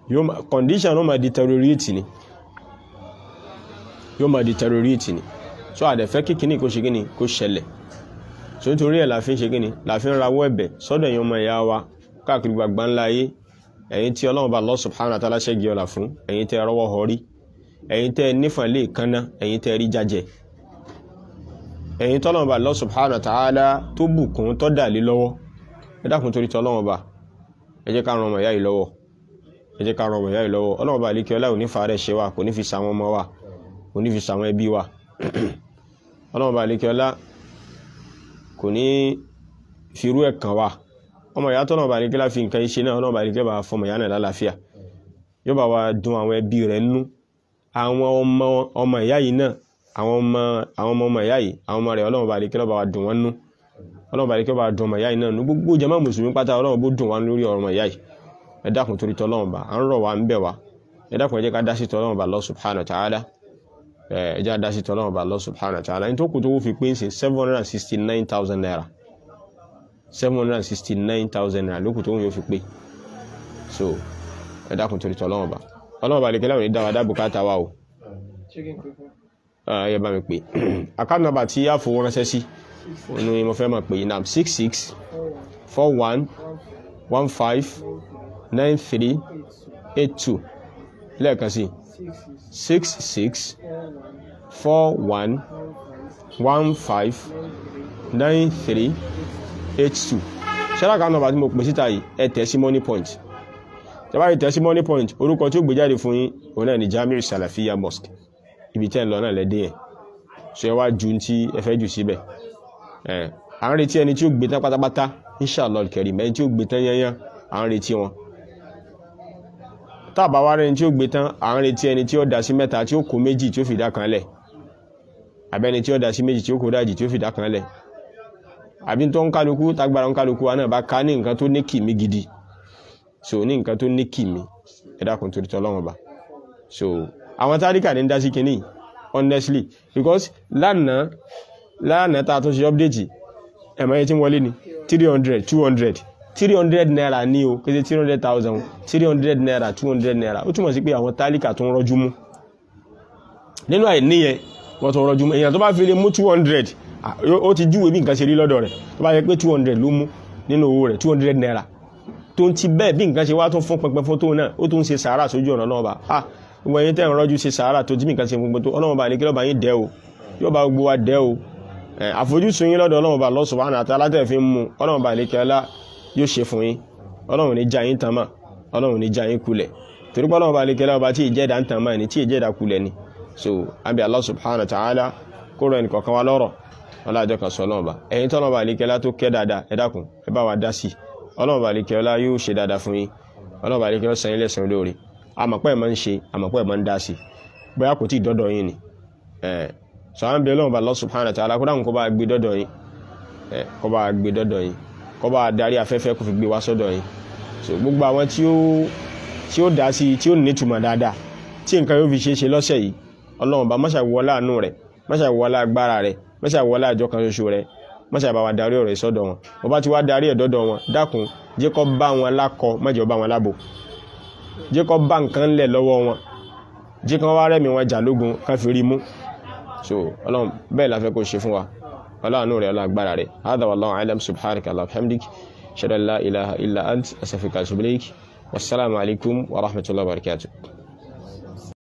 condition ó máa deteriorate ni yóò máa deteriorate ni so àdẹ̀fẹ́ kíkíní kó ṣe kíní kó ṣẹlẹ̀ so nítorí ẹ̀ la fi ń ṣe kíní la fi ń rawọ́ ẹ̀bẹ̀ sọ́dọ̀ èèyàn ọmọ ìyá wa káàkiri gbàgbá ńlá ayé ẹ̀yin tí ọlọ́run bá Allah subhanahu wa ta'ala ṣẹ́gi ọ̀la fún ẹ̀yin tẹ́ rọwọ́ họrí ẹ̀yin tẹ́ nífàn lè kánná ẹ̀yin tẹ́ rí jájẹ ẹ̀yin tọ́lọ́run bá Allah subhanahu wa ta'ala tó bùkún tó dà lé lọ́wọ́ ẹ dákun torí tọ́lọ́run bá ẹ jẹ́ ká ran ọmọ ìyá yìí lọ́wọ́ ẹ jẹ́ ká ran ọmọ ìyá yìí lọ́wọ́ ọlọ́run bá àlékè ọlá ò ní fa rẹ̀ ṣe wa kò ní fi sàwọn ọmọ wa kò ní fi sàwọn ẹbí wa ọlọ́run bá àlékè ọlá kò ní firú ẹ̀ kàn wa ọmọ ìyá tọ́nà bá àlékè láfi nǹkan iṣẹ́ náà ọlọ́run bá àlékè bá fọmọ ìyá náà lálàáfíà yóò bá wa dùn àwọn ẹbí rẹ̀ nú àwọn ọmọ ọmọ ìyá yìí náà àwọn ọmọ àwọn ọmọ ọmọ ìyá yìí àwọn ọmọ rẹ̀ ọlọ́run bá àlékè lọ́ba wa dùn wọ́n nú ọlọ́run bá àlékè bá wa dùn ọmọ ìyá yìí náà nú gbogbo jàmá mùsùlùmí pátá ọlọ́run bó dùn wọ́n lórí ọmọ ìyá yìí ẹ dákun torí tọ́lọ́run bá à ń rọ̀ wá ń bẹ̀ wá ẹ dákun ẹ jẹ́ ká dá sí tọ́lọ́run bá Allah subhanahu wa ta'ala ẹ jẹ́ ká dá sí tọ́lọ́run bá Allah subhanahu wa ta'ala ní tó kù tó fi pín sí seven hundred and sixty nine thousand naira seven hundred and sixty nine thousand naira lókù tó ń yóò fi pé so ẹ dákun torí tọ́lọ́run bá ọlọ́run bá lè kẹ́lẹ́ òní dáwà dá bùkátà wa o ẹ bá mi pè account number tí a fowó ránṣẹ́ sí inú ni mo fẹ́ máa pè yín náà six six four one one five nine three eight two lẹ́ẹ̀kan sí six six four one one five nine three eight two ṣẹlá kan nọ́mbà tí mo pè síta yìí ẹ tẹ̀ sí money point tẹ́bá yìí tẹ̀ sí money point orúkọ tí ó gbé jáde fún yín òun náà ni Jamiu Salafiya Mosque ibi tẹ́ ń lọ náà lẹ́dẹ̀ yẹn ṣe wá ju tí ẹ fẹ́ jù síbẹ̀ ẹ̀ à ń retí ẹni tí ó gbé tán pátápátá inshallah kẹrì mẹ́rin tí ó gbé tán yányán à ń retí wọn tá a bá wá rẹni tí ó gbé tán à ń retí ẹni tí ó dá sí mẹ́ta tí ó kó méjì tí ó fi dá kan lẹ̀ àbẹ́ni tí ó dá sí méjì tí ó kó dájì tí ó fi dá kan lẹ̀ àbí tó ń kálukú tágbára ń kálukú wa náà bá ká ní nǹkan tó ní kìmí gidi so ní nǹkan tó ní kìmí ẹ dákun torí tọ́lọ́wọ́n bá so àwọn táríkà ní ń dá sí kinní honestly because lánàá lánàá tá a tún ṣe update ẹ̀mọ́ yẹn tí ń wọlé ni three hundred two hundred three hundred naira ní o kéde three hundred thousand three hundred naira two hundred naira ó túmọ̀ sí pé àwọn táríkà tó ń rọ́jú mú nínú àìníyẹn wọ́n tó ń rọ́jú mú èèyàn tó bá fi lè mú two hundred ó ti júwe bí nǹkan ṣe rí lọ́dọ̀ rẹ̀ tó bá yẹ pé two hundred ló mú nínú owó rẹ̀ two hundred naira tó ń ti bẹ́ẹ̀ bí nǹkan ṣe wá tún fún pẹpẹ fún tóun náà ó tún ṣe sàárà sójú ọ̀nà náà bá a gbogbo ẹyin tẹ́ ń rọ́jú ṣe sàárà tó tí nǹkan ṣe gbogbo tó ọlọ́run bá ní kí lọ́ba yín dẹ́ o yóò bá gbogbo wa dẹ́ o àfojúsùn yín lọ́dọ̀ ọlọ́run bá Allah subhanahu wa ta'ala tẹ́ fi ń mú ọlọ́run bá ní kí ọlá yóò ṣe fún yín ọlọ́run ní já yín tán mà ọlọ́run ní já yín kulẹ̀ torí pé ọlọ́run bá ní kí ọlá ọba tí ìjẹ́dá ń tàn mà ní tí ìjẹ́dá kulẹ̀ ni so àbí Allah subhanahu wa ta'ala kó rọ ẹnì kọ̀ọ̀kan wa lọ́rọ̀ ọlájọ́ kan sọ ọlọ́ọ̀bá ẹ̀yin tọ́lọ́ọ̀bá àlékẹ́lá tó kẹ́ dáadáa ẹ dákun ẹ bá wa dá sí ọlọ́ọ̀bá àlékẹ́lá yóò ṣe dáadáa fún yín ọlọ́ọ̀bá àlékẹ́lá san yín lẹ́san olóore àmọ̀pẹ́ ẹ̀ máa ń ṣe àmọ̀pẹ́ ẹ̀ máa ń dá sí bóyá kò tí ì dọ́dọ̀ yín ni ẹ̀ sọ àwọn bí ọlọ́ọ̀bá Allah subhanahu wa ta'ala kó dáhùn kó bá gbé dọ́dọ̀ yín ẹ̀ kó bá gbé dọ́dọ̀ yín kó bá darí afẹ́fẹ́ kó fi gbé wá sọ́dọ̀ yín so gbogbo àwọn tí ó tí ó dá sí tí ó nítumọ̀ dáadáa tí nǹkan yóò fi ṣe é ṣe lọ́sẹ̀ yìí ọlọ́run bá máṣà wọlá àánú rẹ̀ máṣà wọlá agbára rẹ̀ mọ́ṣà wọlé àjọ kan ṣoṣo rẹ mọ́ṣà bá wa darí ọ̀rọ̀ ìsọ́dọ̀ wọn wọ́n bá ti wá darí ẹ̀ dọ́dọ̀ wọn dákun jẹ́ kó bá wọn lákọ mọ́jọ bá wọn lábò jẹ́ kó bá nǹkan ńlẹ̀ lọ́wọ́ wọn jẹ́ kó wá rẹ̀mí wọn jà lógun kan fi rí mú so ọlọ́run bẹ́ẹ̀ la fẹ́ kó ṣe fún wa ọlọ́run rẹ̀ ọlọ́gbára rẹ̀ hadha wallahu a'lam subhanaka allahumma hamdik shada la ilaha illa ant astaghfiruka wa atubu ilaik wassalamu alaikum wa rahmatullahi wa barakatuh